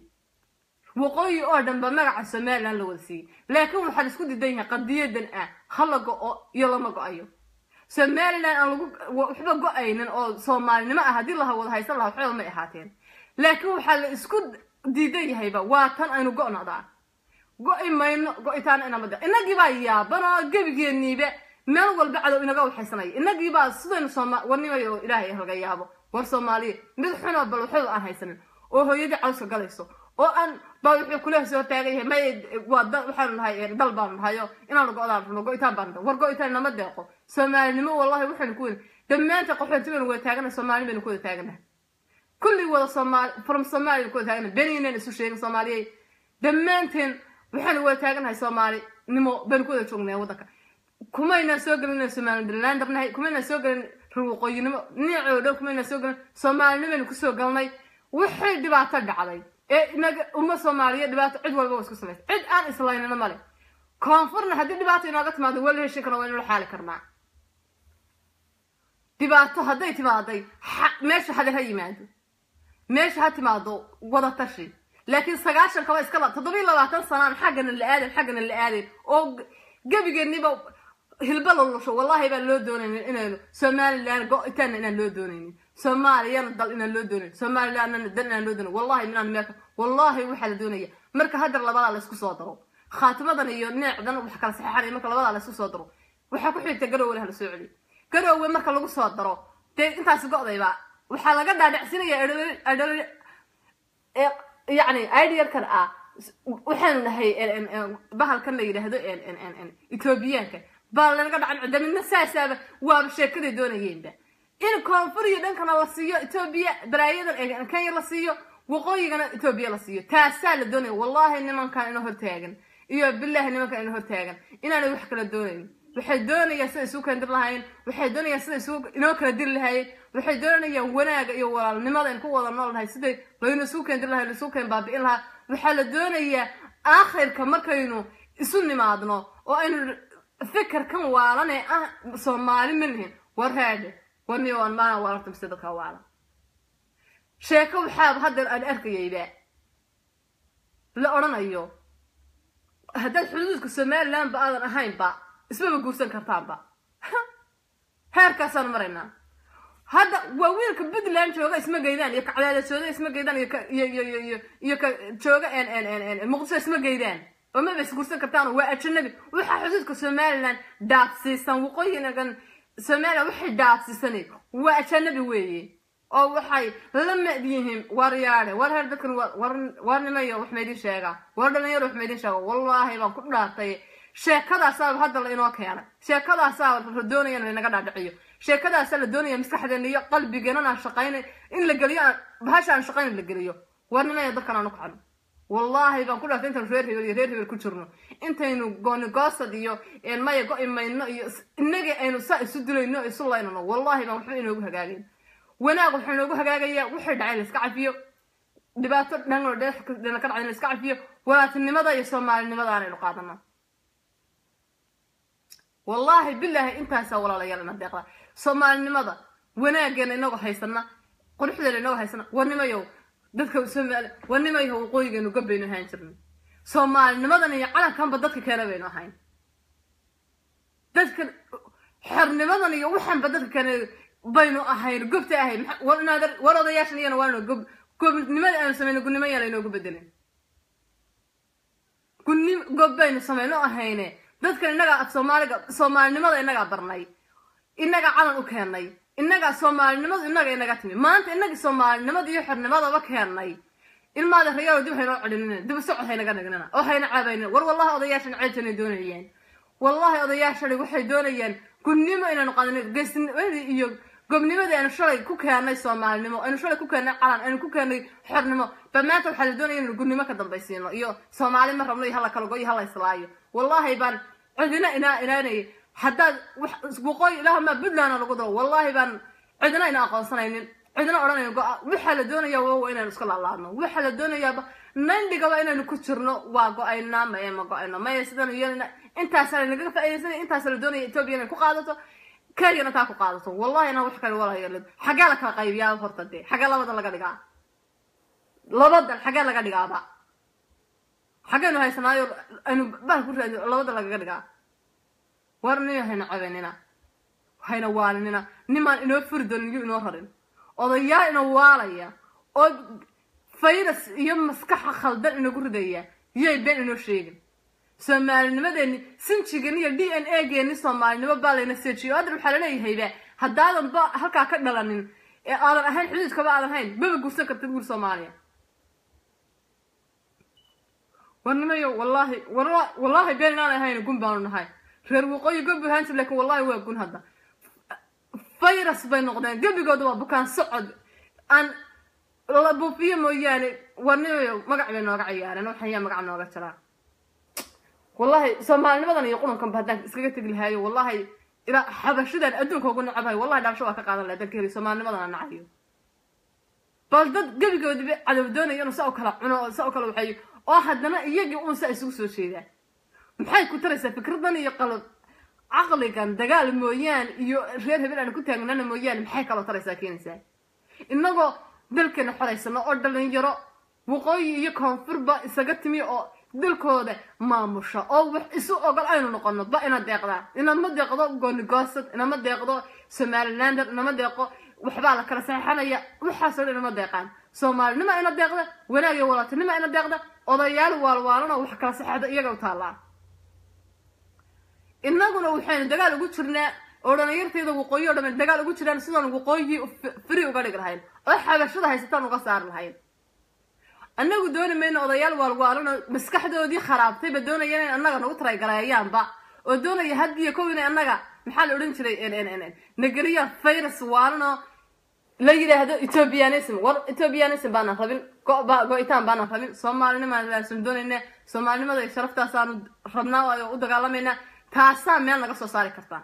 waqooyi oo dhan ba magaca somaliland la wada siiyey laakiin waxaa la isku diidan yahay qadiyadan ah hala go-o iyo lama go-ayo somaliland aan lagu waxba go-aynin oo soomaalinimo ah haddii laha wada haysan laha waxba may ahaateen laakiin waxaa la isku diidan yahayba waa tan aynu go-nodaa go-i mayno go-itaan inamada inagiibaa yaaban oo gebigeeniiba meel walba cadow inaga waxaysanaya inagiibaa sidaynu sooma warnimayo ilaahay halga yaabo war soomaaliya mid xunoo bal waxba aan haysanin oo hooyadii cawska galayso oo aan baa wuxuu kula soo taagan yahay may waa dal waxaanu nahay dal baanu nahayo inaanu go-daan rabno go-itaan baanu nahay war go-itaan nama deeqo soomaalinimo wallahi waxaynu ku weyn dhammaanta qaxoonti baynu wada taaganahay soomaali baynu ku wada taaganahay kulli wada soomaali from soomaali baynu ku wada taaganahay beniinayna isu sheegin soomaaliyey dhammaanteen waxaynu wada taaganahay soomaalinimo baynu ku wada joognay waddanka kumaynaan soo gelin somalilander nahay kumaynaan soo gelin waqooyinimo niicoo dhan kumaynaan soo gelin soomaalinimaynu kusoo galnay waxay dhibaato dhacday ee inaga umma soomaaliya dhibaato cid walba waa isku samaysa cid aan islaynina male koonfurna haddii dhibaato inooga timaado waa la heshin karna waa inula xaali karnaa dhibaato hadday timaaday meesha hade ha yimaado meesha ha timaado wada tashi laakiin sagaashan kaba iskala toddobiyi labaatan sanaan xaggana la aadan xaggana la aadan oo gebigeeniba hilba lolusho wallahi baan loo doonaynin inaynu somaliland go-itaanna inaan loo doonaynin soomaaliyana dal inaan loo doonayn somalilandna dal inaan loo doonayn wallahi minaan meelka wallahi waxaa la doonaya marka haddar labadaa laysku soo daro khaatimadan iyo neecdan wax kala saxeexanaya marka labadaa laysku soo daro waxaa ku xigta garoowe hala soo celiyo garoowe marka lagu soo daro dee intaas go-dayba waxaa laga dhaadhacsinaya yacni idealkan ah waxaanu nahay bahalkan la yidhaahdo ethoobiyaanka baa lanaga dhacan cidda midna saasaaba waaba sheekaday doonayeenba in koonfur iyo dhankana la siiyo etoobiya baraayadan kenya la siiyo waqooyigana etoobiya la siiyo taasaa la doonaya wallahi nimankan ina hortaagan iyo billahi nimankan ina hortaagan inaanay wax kala doonayn waxay doonayaan sida isugu kala dir lahaayeen waxay doonayaan sida isugu inoo kala diri lahaayeen waxay doonayaan wanaaga iyo walaalnimada in ku wada nool nahay siday laynu isugu keen dir lahay isugu keen baabi'in lahaa waxaa la doonayaa aakhirka markaynu isu nimaadno oo aynu fikirkan waalan ee ah soomaali ma nihin war raadhe warniyo aan maana waalarta mise dadka waalan sheeko waxaaba hadda aan arkayayba la odhanayo haddaad xuduudka somalilandba aadan ahaynba ismaba guursan kartaanba heerkaasaan maraynaa hadda waa wiilka puntland jooga isma geydaan iyo kacdaada jooga isma geydaan iyo iyo iyo iyo iyo ka jooga muqdisho isma geydaan oo maba isguursan kartaan waa ajanabi waxaa xuduudka somaliland dhaafsiisan waqooyigan somaliland waxay dhaafsiisanay waa ajanabi weeye oo waxay la mid yihiin waryaadhe war heer dadkan warnimayo wax maydin sheegaa war dhalinyaro wax maydin sheega wallaahi baan ku dhaartay sheekadaasaaba hadda la inoo keenay sheekadaasaa la doonaya in laynaga dhaadhiciyo sheekadaasaa la doonaya maskaxdeena iyo qalbigeenan aan shaqaynay in la geliyo bahasha aan shaqayn la geliyo warnimaya dadkan aan u kacno wallaahi baan ku dhaartay intaynu reer hebel iyo reer hebel ku jirno intaynu goonigoosad iyo maya go imayno iyo inagii aynu saa isu dilayno isu laynano wallaahi baan waxba inoogu hagaagin wanaag waxaa inoogu hagaagayaa wixii dhacay la iska cafiyo dhibaato dhanoo dhena ka dhacay in la iska cafiyo walaatinimada iyo soomaalinimada aanaynu qaadano wallaahi bilaahi intaasaa walaalayaal ina deeqda soomaalinimada wanaageena inagoo haysana quruxdeena inagoo haysana warnimayow dadka somaali warnimayow waqooyigeenu gabbaynu ahaan jirnay soomaalinimadan iyo calankanba dadka keena baynu ahayn dadka xornimadan iyo waxanba dadka keena baynu ahayn gobta ahayn war odayaashan iyana waano gob gobnimada aanu samayno gunnimo yaa laynoogu bedelin gunni gob baynu samayno ahayne dadkan innagaa af soomaaliga soomaalinimada innagaa barnay innagaa calan u keennay innagaa soomaalinimadu innaga inaga timi maanta innagii soomaalinimada iyo xornimadaba keennay ilmaada rayaalo dib haynoo celinina dib socod haynaga dhignina oo hayna caabaynin war wallahi odayaashan ceeltanay doonayaan wallahi odayaashani waxay doonayaan gunnimo inaynu qaadano geesnimadii iyo gobnimadii aynu shalay ku keennay soomaalinimo aynu shalay ku keennay calan aynu ku keennay xornimo ba maanta waxaa la doonaya inaynu gunnimo ka dambaysiino iyo soomaali ma rabno iyo hala kala go iyo hala islaayo wallahi baan cidina inaa inaanay haddaad waqooyi ilaahmaa puntlandna lagu daro wallahi baan cidina ina aqoonsanaynin cidina odhanayn waxaa la doonayaa waa inaynu iska laalaadno waxaa la doonayaaba nandhigaba inaynu ku jirno waa go-aynaa maye ma go-ayno maya sidanu yeelina intaasaa lanagaga faaidaysanay intaasa la doonaya etoobiya inay ku qaadato kenyana taa ku qaadato wallahi inaan wax kale walaayal xagee la kala qaybiyaa horta dee xagee labadan laga dhigaa labadan xagee laga dhigaaba xageynu haysanaayo aynu bahal ku raadi labada lagaga dhigaa war nina hayna cabenina hayna waalinina nimaan inoo furi doonin iyo inoo rarin odayaal ina waalaya oo fayrus iyo maskaxa khaldan inagu ridaya yay been inoo sheegin soomaalinimadeeni sinjigan iyo d n a geeni soomaalinimo baa layna seejiyo hadda waxaa laleeyahayba haddaadan ba halkaa ka dhalanin ee aadan ahayn xuduudkaba aadan hayn maba guursan kartid wiil soomaaliya warnimayo wallaahi wallaahi been inaan ahayn gun baanu nahay reer waqooyi gob ahaan jir lakin wallahi waa gun hadda virus bay noqdeen gebigooda waa bukaan socod aan la buufiyo mooyaane warnimayo magac bay nooga ciyaareen waxaan yaa magac nooga jiraa wallahi soomaalinimadan iyo qurunkanba haddaan iskaga tegi lahaayo wallahi ilaa xabashidan adduunka ugu nacabahay wallahi dhaabsho waa ka qaadan laha dalka heli soomaalinimadan aan nacayo bal dad gebigoodiba cadow doonayo inuu sa u kala cuno oo sa u kala waxeeyo oo haddana iyagii uun saa isugu soo jeedaan maxay ku taraysaa fikradan iyo qalad caqligan dagaal mooyaane iyo reer hebel aan ku taagnana mooyaane maxay kaloo taraysaa keenaysaa innagoo dalkeena xoraysano oo dhalinyaro waqooyi iyo koonfurba isaga timi oo dalkooda maamusha oo wax isu ogol aynu noqono ba ina deeqdaa inama deeqdo goonigoosad inama deeqdo somalilander inama deeqo waxbaa la kala saxeixanaya waxaasoo dhan inama deeqaan soomaalinima ina deeqda wanaag iyo walaatinima ina deeqda odayaal waalwaalanoo wax kala saxeixda iyaga u taallaa innaguna waxaynu dagaal ugu jirnaa oo dhalinyarteeda waqooyi o dhan dagaal ugu jiraan sidaan waqooyi free uga dhigi lahayn oo xabashada haysataan uga saari lahayn annagu dooni mayno odayaal waalwaalanoo maskaxdoodii kharaabtayba doonaya inay annaga nagu taraygareeyaanba oo doonaya haddiyo kow inay annaga maxaa la odhan jiray nageliyaan virus waalanoo la yidhaahdo ethiopianism war ethiopianism baanan rabin go-itaan baanan rabin soomaalinimaan doonayna soomaalinimada sharaftaasaan rabnaa oo u dagaalamayna taasaa meel naga soo saari kartaa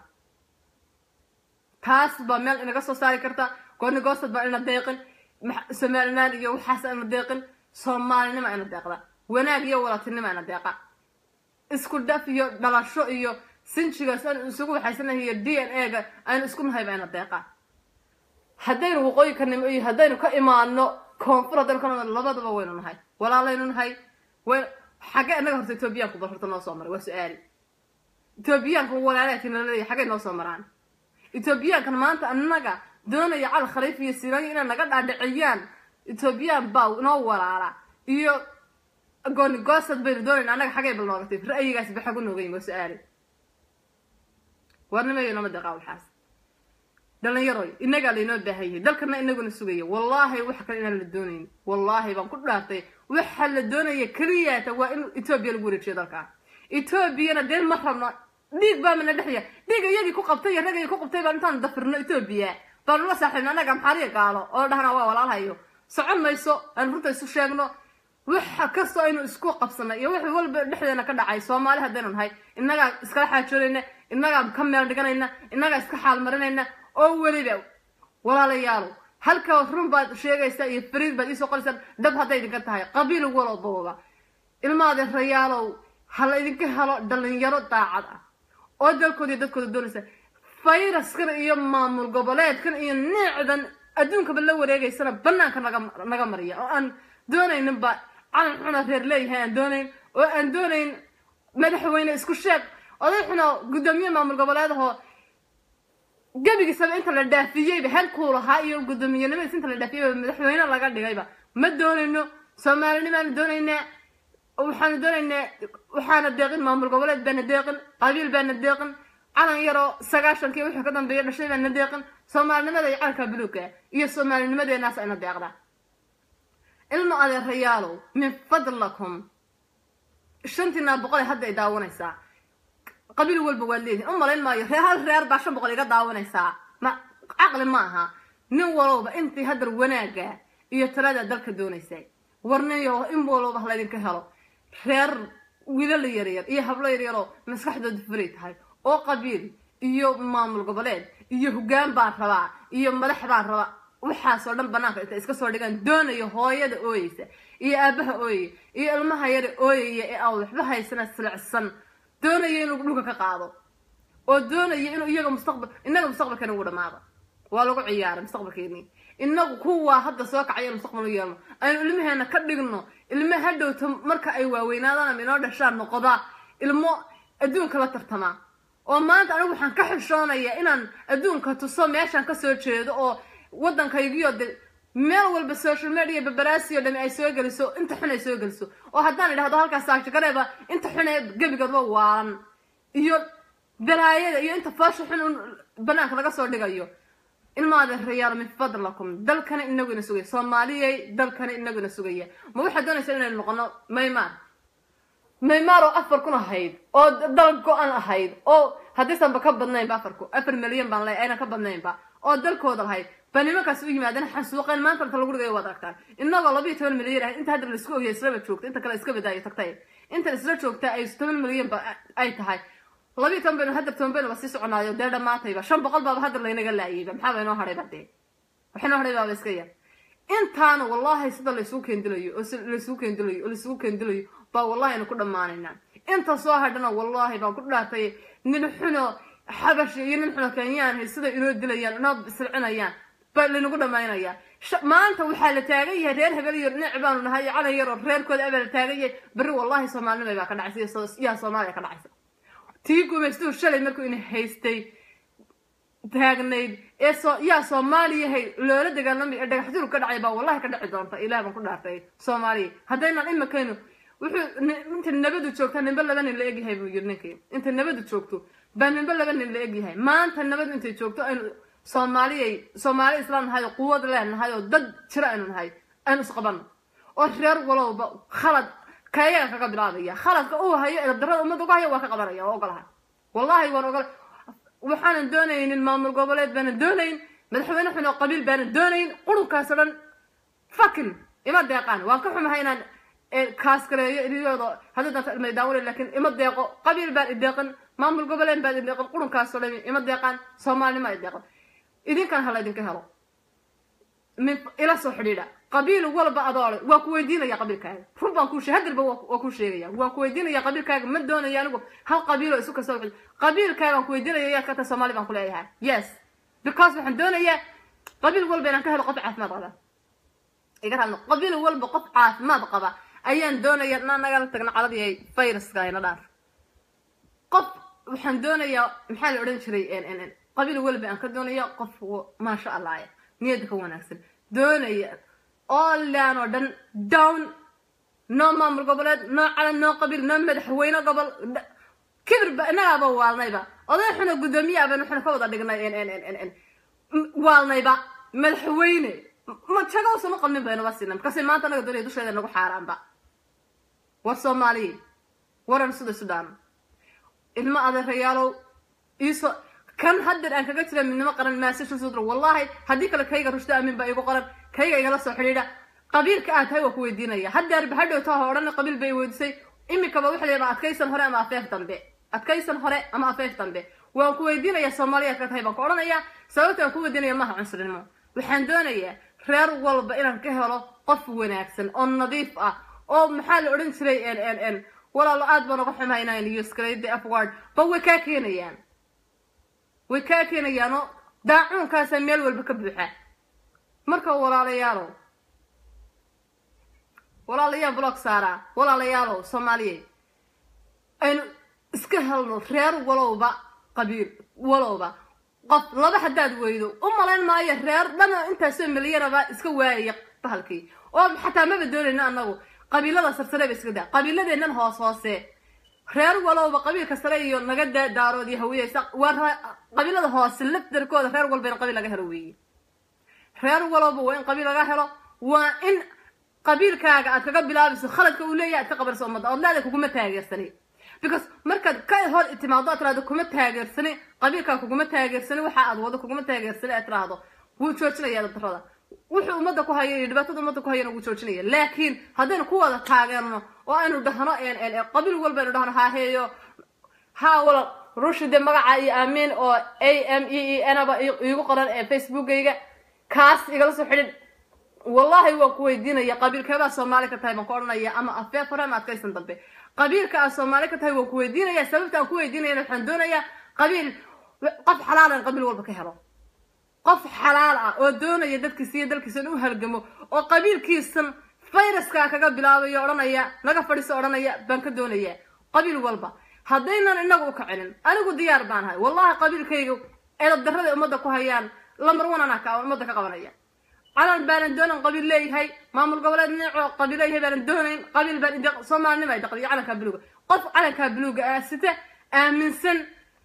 taas baa meel inaga soo saari kartaa gooni goostad baa ina deeqin somaliland iyo waxaas ina deeqin soomaalinima ina deeqda wanaag iyo walatinima ina deeqa isku dhaf iyo dhalasho iyo sinjigaas aan isugu waxaysanahay iyo d n a ga aynu isku nahay baa ina deeqa haddaynu waqooyi ka nimo iyo haddaynu ka imaano koonfur haddaynu ka imaano labadaba waynu nahay walaalaynu nahay way xagee inaga horta etoobiyaanku bal horta noo soo maray waa su-aali etoobiyaanka walaalaatiin la leeyahay xagee noo soo maraan etoobiyaankan maanta annaga doonaya cal khaliif iyo siraayo inay naga dhaadhiciyaan etoobiyaan baa noo walaala iyo gooni goosad baynu doonayna annaga xagay bal nooga tif ra'yigaasi ba xagu noogayin waa su-aali warnimayo nama deqaa waxaas dhalinyaroy inagaa laynoo baahan yahay dalkana inaguna sugaya wallaahi wax kale inaan la doonayn wallaahi baan ku dhaartay waxa la doonaya keliyaata waa in etoobiya lagu wareejiyo dalka etoobiyana dee ma rabno dhiig baa mana dhexya dhiig iyagii ku qabtay iyo ragii ku qabtay baan intaan dafirno etoobiya baanu la saaxiibno annaga maxaariya gaalo oo dhahna waa walaalhayo socon mayso aan runta isu sheegno waxa kastoo aynu isku qabsanay iyo wax walba dhexdeena ka dhacay soomaali haddaynu nahay innagaa iskala xaajoonayna innagaa ka meel dhiganayna innagaa iska xaal marinayna oo weliba walaalayaalo halka run baad sheegaysaa iyo fariid baad iisoo qoraysaan dhab hadday idinka tahay qabiil walobaba ilmaade rayaalow ha la idinka helo dhalinyaro daacad ah oo dalkooda iyo dadkooda doonaysa fayraskan iyo maamul goboleedkan iyo neecdan adduunkaba la wareegaysana banaanka naga naga mariya oo aan doonayninba calan xuna reer leeyahay aan doonayn oo aan doonayn madaxweyne isku sheeg oday xuna guddoomiye maamul goboleedahoo gebigiisaba inta la dhaafiyeyba heerkuu lahaa iyo guddoomiyenimadiis inta la dhaafiyeyba madaxweyne laga dhigayba ma doonayno soomaalinimaanu doonaynaa waxaanu doonaynaa waxaana deeqin maamul goboleed baana deeqin qabiil baana deeqin calan yaroo sagaashankii wixii ka dambeeya dhashay baana deeqin soomaalinimada iyo calanka buluugka iyo soomaalinimadeenaas ayna deeqda ilma adeerayaalow min fadlakum shantiinaa boqol hadda ay daawanaysaa qabiil walba waad leedihin u malayn maayo reer hal reer baa shan boqol iga daawanaysaa ma caqli ma aha nin walowba intii haddar wanaaga iyo talada dalka doonaysay warniyo in walowba halaydinka helo reer wiilal yaryar iyo hablo yaryaroo maskaxdooda fulay tahay oo qabiil iyo maamul goboleed iyo hoggaan baan rabaa iyo madax baan rabaa waxaasoo dhan banaanka intay iska soo dhigaan doonayo hooyada ooyeysa iyo aabaha ooyaya iyo ilmaha yara ooyaya ee aan waxba haysana silicsan doonaya inuu dhulka ka qaado oo doonaya inuu iyaga mustaqbal innaga mustaqbalkeena ugu dhamaado waa lagu ciyaaray mustaqbalkeeni inagu kuwaa hadda soo kacaya mustaqbal u yeelno aynu ilmaheena ka dhigno ilmo hadhowta marka ay waaweynaadaan ama inoo dhashaan noqda ilmo adduunka la tartamaa oo maanta anigu waxaan ka xishoonayaa inaan adduunka tuso meeshaan kasoo jeedo oo waddankaygiyo de meel walba social media babaraasiyo dhami ay soo geliso inta xun ay soo geliso oo haddaan idhahdo halkaas saagshagareeba inta xun ee gebigoodba waalan iyo balaayada iyo inta foosha xun un banaanka laga soo dhigayo ilmaada rayaal min fadlakum dalkana inagu ina sugaya soomaaliyay dalkana inagu ina sugaya ma waxaad doonaysaa inaynu noqono maymaar maymaar oo afar kun ahayd oo dal go-an ahayd oo haddaysanba ka badnaynba afarku afar milyan baan leeyahay aynan ka badnaynba oo dalkooda lahayd ba nimankaas u yimaadeen xansuuqeen maanta inta lagu dhigayo waad aragtaan inagoo labiyo toban milyan ahayd inta hadda laisku ogyahay islaba joogta inta kale iska badaayo tagtay inta isla joogta ay toban milyan ba ay tahay labiyo toban baynu hadda toban baynu ba sii soconaayo dee dhammaatayba shan boqol baaba hadda laynaga laayayba maxaa ba inoo hadhayba dee wax inoo hadhay baaba iska yar intaana wallahi sida laysugu keendilayo oo laysugu keendilayo oo laysugu keendilayo baa wallahi aynu ku dhammaanaynaa inta soo hadhana wallahi baan ku dhaartay nin xuno xabashi iyo nin xuno kenyaan sida inoo dilayaan inoo silcinayaan baa laynagu dhammaynayaa maanta waxaa la taagan yahay reer hebel iyo dhinac baanu nahay iyo calan yar oo reerkooda abaa la taagan yahay berri wallahi soomaalinimay baa ka dhacaysa yaa soomaaliya ka dhacaysa tii gumaystuhu shalay markuu ina haystay taagnayd ee soo yaa soomaaliyahay loola dagaalamay ee dhagax jurub ka dhacay baa wallahi ka dhici doonta ilaah baan ku dhaartay soomaaliya haddaynaan imakaynu wuxuu inta nabadu joogta ninba laba nin la egyahay buu yiri ninkii inta nabadu joogto baa ninba laba nin la egyahay maanta nabadu intay joogto aynu soomaaliyay soomaali islaan nahay oo quwad leenahay oo dad jiro aynu nahay aynu isqabano oo reer walowba khalad kayaga kaga bilaabaya khaladka uu hayo eedarada ummadda uga hayo waa ka qabanaya waa ogolaha wallahi waan ogol waxaanan doonaynin maamul goboleed baanan doonayn madaxweyne xun oo qabiil baanan doonayn qurunkaas oo dhan fakin ima deeqaan waan ka xumahay inaan kaas kaleeyo iliyooda haddii danta ilmay daawale laakiin ima deeqo qabiil baan ideeqan maamul goboleed baan ideeqan qurunkaas oo dhan ima deeqaan soomaalinima ideeqan idinkan hala idinka helo min ila soo xidhiidha qabiil walba adoole waa ku weydiinaya qabiilkaaga run baan kuu hadirba waa kuu sheegaya waan ku weydiinaya qabiilkaaga ma doonaya anigu hal qabiiloo isu kasta wixi qabiilkaagaan ku weydiinaya yaad ka tahay soomaali baan ku leeyahay yes because waxaan doonayaa qabiil walba inaan ka helo qof caafimaad qaba iga raadno qabiil walba qof caafimaad qaba ayaan doonaya inaan nagala tagna caladii viruska ayna dhaaf qof waxaan doonayaa maxaa la odhan jiray qabiil walba aan ka doonaya qof maasha allah niyadda ka wanaagsan doonaya oolan oo dhan down noo maamul goboleed noo calan noo qabiil noo madaxweyne gobol kibirba innagaaba waalnayba oday xuna guddoomiye aban waxaan ka wada dhignay waalnayba madaxweyne ma jaga usan u qabnin baynaba siina markaasi maanta anaga doonaya dusheeda nagu xaaraanba war soomaaliya waran sida sudaan ilmo adeerayaalow iiso kan haddeer aan kaga jira midnimo qaran maasasha sudra wallahi haddii kale kayga rushdo aamin baa igu qoran kayga igala soo xidhiidha qabiilka aad tahay waa ku weydiinaya haddeerba hadhowta ha odhan qabiil bay weydisay iminkaba waxa leeyahay adkaysan hore ama afeef dambe adkaysan hore ama afeef dambe waan ku weydiinaya soomaaliyaad ka tahay baan ku odhanayaa sababta aan ku weydiinaya maaha cunsurinimo waxaan doonayaa reer walba inaan ka helo qof wanaagsan oo nadiif ah oo maxaa la odhan jiray n n walaalo aad baan uga xumahay inaan usgrade afward ba way kaa keenayaan way kaa keenayaanoo daacuunkaasaa meel walba ka buuxa marka walaalayaalow walaalayaal blog saaraa walaalayaalow soomaaliyeed aynu iska helno reer walowba qabiil walowba qof laba haddaad weydo u malayn maayo reer dhana intaasoo milyanaba iska waayaya bahalkii oo xataa maba doonayno annagu qabiilada sarsareeba iska daa qabiiladeennan hoos hoose reer walowba qabiilka sare iyo naga daa daarood iyo hawiyeysa waa qabiilada hoose lafdarkooda reer walba in qabiil laga helo weeye reer walowba waa in qabiil laga helo waa in qabiilkaaga aad kaga bilaabayso khaladka uu leeyahay aad ka qabanayso ummadda ood leedahay kuguma taageersani because markaad ka hor timaado aad tiraahdo kuma taageersani qabiilkaa kuguma taageersani waxa aad wado kuguma taageersani aad tiraahdo wuu joojinaya darada wuxuu ummadda ku hayo iyo dhibaatada ummadda ku hayana wuu joojinaya laakiin haddaynu ku wada taageerno oo aynu dhahno qabiil walba aynu dhahno haaheeyo ha wala rushide magaca iyo aamiin oo a m e e naba iigu qoran ee facebookayga kaas igala soo xidhin wallahi waan ku weydiinaya qabiilkeebaa soomaali ka tahay baan ku odhanaya ama afeef hore ama adkaysan dambe qabiilka aad soomaali ka tahay waan ku weydiinaya sababta aan ku weydiinayana waxaan doonayaa qabiil qof xalaalan qabiil walba ka helo qof xalaal ah oo doonaya dadkiisa iyo dalkiisa in u halgamo oo qabiilkiisan fayraskaa kaga bilaabayo odhanaya naga fadhiso odhanaya baan ka doonaya qabiil walba haddaynan inagu u kacinin anigu diyaar baan ahay wallahi qabiilkayga edab darrada ummadda ku hayaan lambar one anaa ka ummadda ka qabanaya calan baanan doonan qabiil leeyahay maamul goboleed neecoo qabiil leeyahay baanan doonayn qabiil baan ide soomaalinima ay daqdiyo calankaa buluuga qof calankaa buluuga aasita aaminsan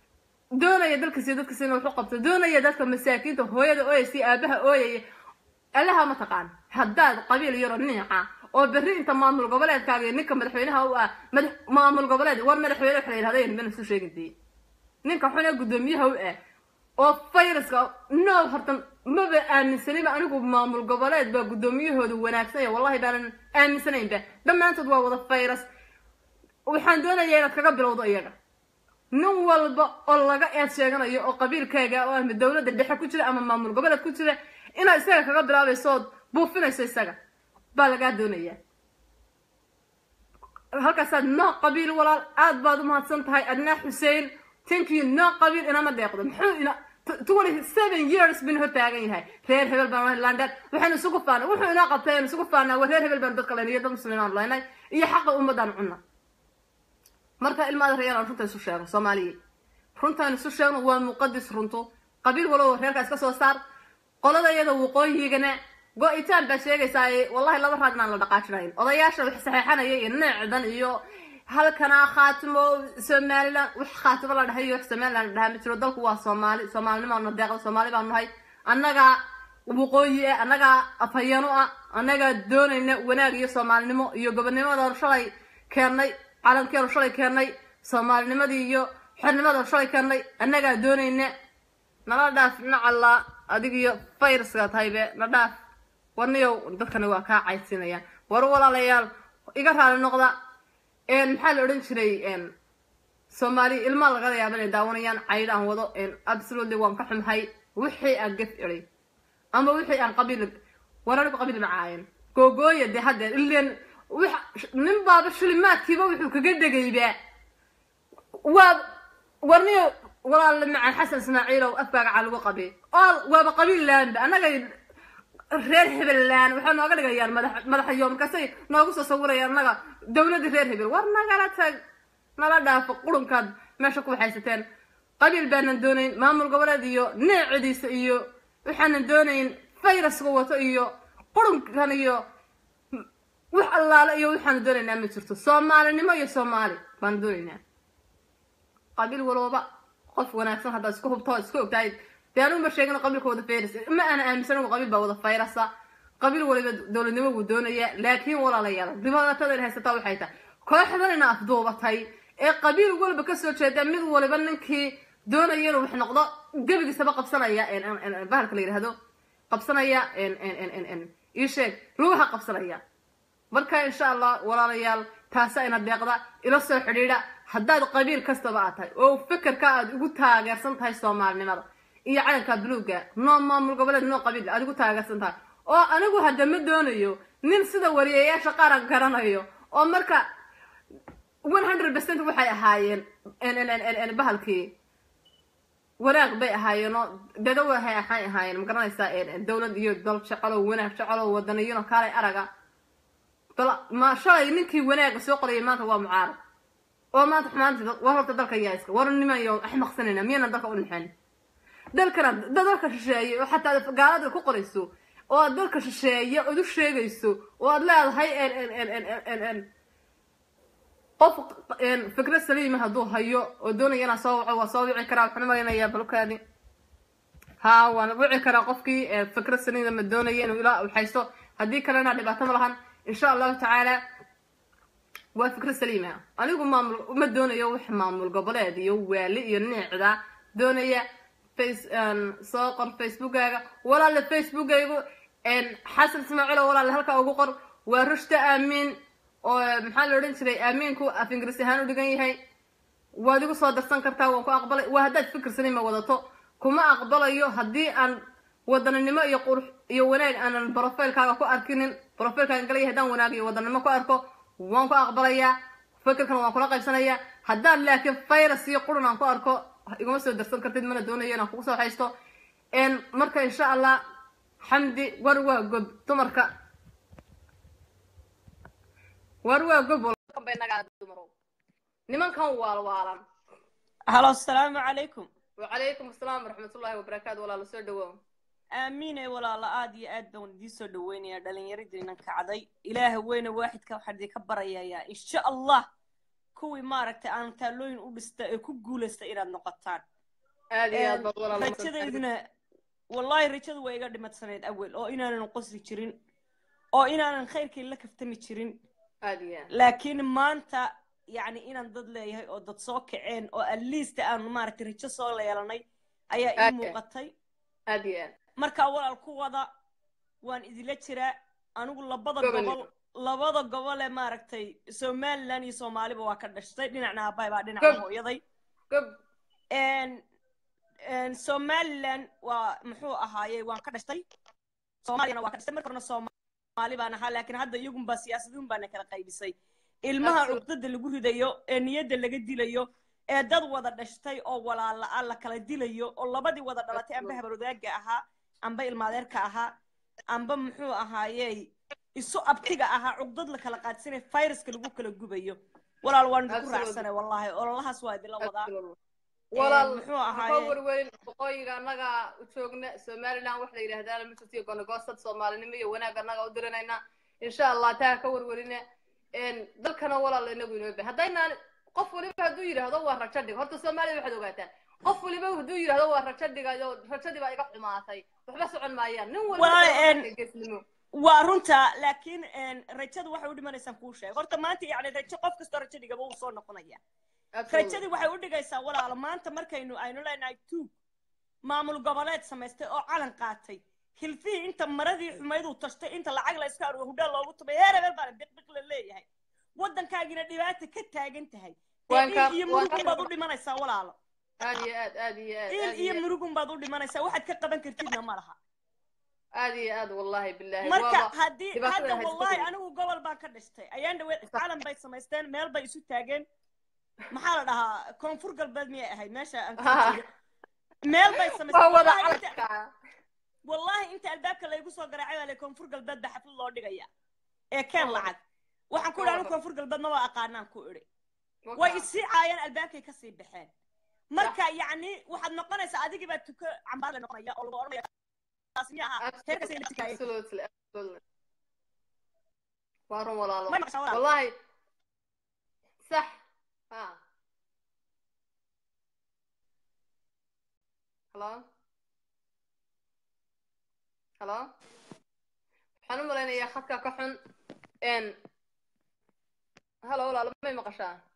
doonaya dalkiisa iyo dadkiisa inuu waxu qabto doonaya dadka masaakiinta hooyada ooyaysa aabaha ooyaya allaha ma taqaan haddaad qabiil yaro niica oo berri inta maamul goboleedkaaga iyo ninka madaxweynaha u ah maamul goboleed war madaxweyne waxa la yidhahda mana isu sheegin dee ninka xune guddoomiyaha u ah oo fayraska no horta maba aaminsaniba anigu maamul goboleed baa guddoomiyahooda wanaagsanya wallahi baanan aaminsanaynba dhammaantood waa wada fayras waxaan doonayaa inaad kaga bilowdo iyaga nin walba oo laga eed sheeganayo oo qabiilkaaga oo ama dowladda dhexe ku jira ama maamul goboleed ku jira inaad isaga kaga bilaabayso ood buufinayso isaga baa lagaa doonayaa halkaasaad noo qabiil walaal aad baad u mahadsan tahay adnaa xuseen thank you noo qabiil inama deeqdo muxuu ina twenty seven years bin hor taagan yahay reer hebel baan lahay london waxaynu isugu faanay wuxuu inoo qabtay aynu isugu faanaa waa reer hebel baanu dadka laynay iyo dad muslimiin laynay iyo xaqa ummadaan cunna marka ilmaada reer aan runta isu sheegno soomaaliya runtaan isu sheegno waa muqadis runtu qabiil walow reerka iska soo saar qolada iyada waqooyigana go-itaan baa sheegaysaa wallahi laba raad inaan la dhaqaajinayn odayaasha wax saxeexanaya iyo neecdan iyo halkana khaatimo somalilan wax khaatimo la dhahay iyo wax somalilan la dhahaa ma jiro dalku waa soomaali soomaalinimo na deeqda soomaali baanu nahay annaga waqooyi ah annagaa afhayeeno ah annagaa doonayna wanaag iyo soomaalinimo iyo gobonnimadoo shalay keennay calankeenu shalay keennay soomaalinimadii iyo xornimadoo shalay keennay annagaa doonayna nala dhaaf nacallaa adig iyo fayraska tahaybe na dhaaf warniyow dadkani waa kaa caydsinayaan war walaalayaal iga raali noqda maxaa la odhan jiray soomaali ilmaa laga yaaba inay daawanayaan caydh aan wado absolutely waan ka xumhay wixii aan gef iday ama wixii aan qabiil war anigu qabiil macaayan googooya dee haddeer ileen nin baaba shilimaadkiiba wuxuu kaga dhegaybaa waa warniyo walaal macaan xasan ismaaciilow afkaaga caa lagu qabi oo waaba qabiil laanba annaga reer hebellaan waxay nooga dhigayaan madax madaxyo markaasay noogu soo sawirayaan annaga dowladda reer hebel war nagala tag nala dhaafo qurunkaad meesha ku waxaysateen qabiil baanan doonayn maamul goboleed iyo neecidiisa iyo waxaanan doonayn fayraska wato iyo qurunkan iyo wax allaale iyo waxaanu doonaynaa ma jirto soomaalinimo iyo soomaali baanu doonaynaa qabiil walooba qof wanaagsan haddaad isku hubto isku ogtahay dee anuguma sheegin qabiilka wada fayras ma aana aaminsan anigu qabiil baa wada fayrasa qabiil waliba dowladnimo wuu doonaya laakiin walaalayaal dhibaatada ina haysataa waxay tahay kooxdan ina afduubatay ee qabiil waliba kasoo jeeda mid waliba ninkii doonaya inuu wax noqdo gebigiisaba qabsanaya bahalka la yidhaahdo qabsanaya ii sheeg lugaha qabsanaya marka insha allah walaalayaal taasa ina deeqda ila soo xidhiidha haddaad qabiil kastaba aad tahay oo fikirka aad ugu taageersan tahay soomaalinimada iyo calanka buluuga noo maamul goboleed noo qabiil aad ugu taageersan tahay oo anigu hadda ma doonayo nin sida wariyayaasha qaran garanayo oo marka one hundred percent waxay ahaayeen bahalkii wanaag bay ahaayeenoo dada waxay waxay ahaayeen ma garanaysaa dowlad iyo dal jecelo wanaag jecelo wadaniyano kaalay araga dal ma shalay ninkii wanaaga soo qorayay maanta waa mucaarad oo maanta xumaantii war horta dalka yaa iska war nimayo axmaqsanayna miyana dalka u dhexeen dalkana dalka shisheeye oo xataa gaalada ku qorayso oo aad dalka shisheeye ood u sheegayso oo aad leedahay qof fikrad saliima hadduu hayo oo doonaya inaa soo waco waa soo wici karaa waxaan malaynayaa balkaadi ha waan wici karaa qofkii fikrad saliima ma doonaya inuu ilaa haysto haddii kalena dhibaato ma lahan insha allahu tacaala waa fikrad saliima anigu maamul ma doonayo wax maamul goboleed iyo waali iyo neecda doonaya face soo qor facebookaaga walaale facebookaygu xasan ismaaciilo walaale halkaa ugu qor waa rushta aamiin oo maxaa la odhan jiray aamiinku af ingiriis ahaan u dhigan yahay waad igu soo darsan kartaa waan ku aqbalay waa haddaad fikir saliima wadato kuma aqbalayo haddii aan wadaninimo iyo qurux iyo wanaag aanan brofailkaaga ku arkinin brofailkaaga galaya haddaan wanaag iyo wadanimo ku arko waan ku aqbalayaa fikirkan waan kula qaybsanayaa haddaan laakiin virus iyo qurun aan ku arko iguma soo darsan kartid mana doonayo inaan kugu soo haysto marka insha allah xamdi war waa gob dumarka war waa gob nimankan waalwaalan halo asalaamu calaykum wacalaykum asalaam waraxmatullahi wabarakaatu walaala soo dhawow aamiine walaala aad iyo aad baan idiin soo dhaweynayaa dhallinyaradiinan kacday ilaaha weyne waaxidka waxaan idinka barayayaa insha allah kuwii maaragtay aan taalooyin u dhista ee ku guulaysta inaad noqotaan aad iyo aad baad walaala rajadeyduna wallahi rajadu waa iga dhimadsanayd awel oo inaanan qosli jirin oo inaanan khayrkii la kaftami jirin aad iyo aad laakiin maanta yacni inaan dad leeyahay oo dad soo kaceen oo at least aanu maaragtay rajo soo leelanay ayaa ii Aad. muuqatay aad iyo aad marka walaal ku wada waan idila jiraa anigu labada Gobol. gobol labada gobol ee maaragtay somaliland iyo soomaaliba waa ka dhashtay dhinacna aabbahay baa Gob. dhinaca hooyaday gob En- en somaliland waa muxuu ahaayey waan ka dhashtay soomaaliyana waa ka dhashtay marka horena soomaali baan ahaa laakiin hadda iyagunbaa siyaasadiun baana kala qaybisay ilmaha Absolutely. cuqdada lagu ridayo ee niyadda laga dilayo ee dad wada dhashtay oo walaala ah la kala dilayo oo labadii wada dhalatay amba Absolutely. habarwadaaga ahaa amba ilmaadeerka ahaa amba muxuu ahaayey isu abtiga ahaa cuqdad la kala qaadsanay viruska lagu kala gubayo walaal waan idinku Absolutely. raacsanay wallaahi ololahaas waa idinla wadaa walaal muxuu ka ahaaye warweyn boqooyiga annaga u joogna somaliland wax la yidhaahdaana ma jirto iyo gonagoosad soomaalinimo iyo wanaag annaga u diranayna insha allah taa ka warwerina dalkana walaal inagu inoo ba haddaynaan qof waliba hadduu yidhaahdo waa rajo dhig horta soomaaliya waxaad ogaataan qof waliba hadduu yidhahdo waa rajo dhigayo rajadii baa iga xumaatay waxba socon maayaan nin Walaal, een, waliba geesnimo waa runta laakiin een, rajadu waxay u dhimanaysaan kuu sheeg horta maanta yani rajo qof kastoo rajo dhigaba uu soo noqonaya rajadii waxay u dhigaysaa walaalo maanta markaynu aynu leenahay tuug maamul goboleed samaystay oo calan qaatay hilfihii inta maradii xumayduu tashtay inta lacag la iska arugo hudhaan loogu tumay heer hebel baana biqbiq la leeyahay waddankaagina dhibaata ka taagan tahay dee Waan ka- il iyo waan ka- murugun baad u dhimanaysaa walaalo aad iyo aad aad iyo aad il aad iyo iyo murugun baad u dhimanaysaa waxaad ka qaban kartidna ma laha aad iyo aad wallahi billahi marka waaba haddii dhibaatada hadda haysta wallahi kadib. anigu gobol baan ka dhashtay ayaan dhaweed Sax. calan bay samaysteen meel bay isu taageen maxaa la dhahaa koonfur galbeed miyay ahayd meesha aan ka Ah. jeedo meel bay waa samaysteen wada wallahi inta- calanka wallahi inta albaabka laygu soo garaacay baa le koonfur galbeed baa xaflad loo dhigaya ee keen Oh. lacag waxaan ku idhi anigu Oh. koonfur galbeed maba aqaanaan ku idhi way isii caayeen albaabkay kasii baxeen marka yacni waxaad noqonaysaa adigii baa tuko cambaar la noqonaya oo lagu odhanaya taasi miya ahaa heerkasay la tikaayeen absolutely absolutely waa run walaalo may maqashaa walaal wallahi sax ha halo halo waxaan u malaynayaa khadka ka xun n halo walaalo may maqashaa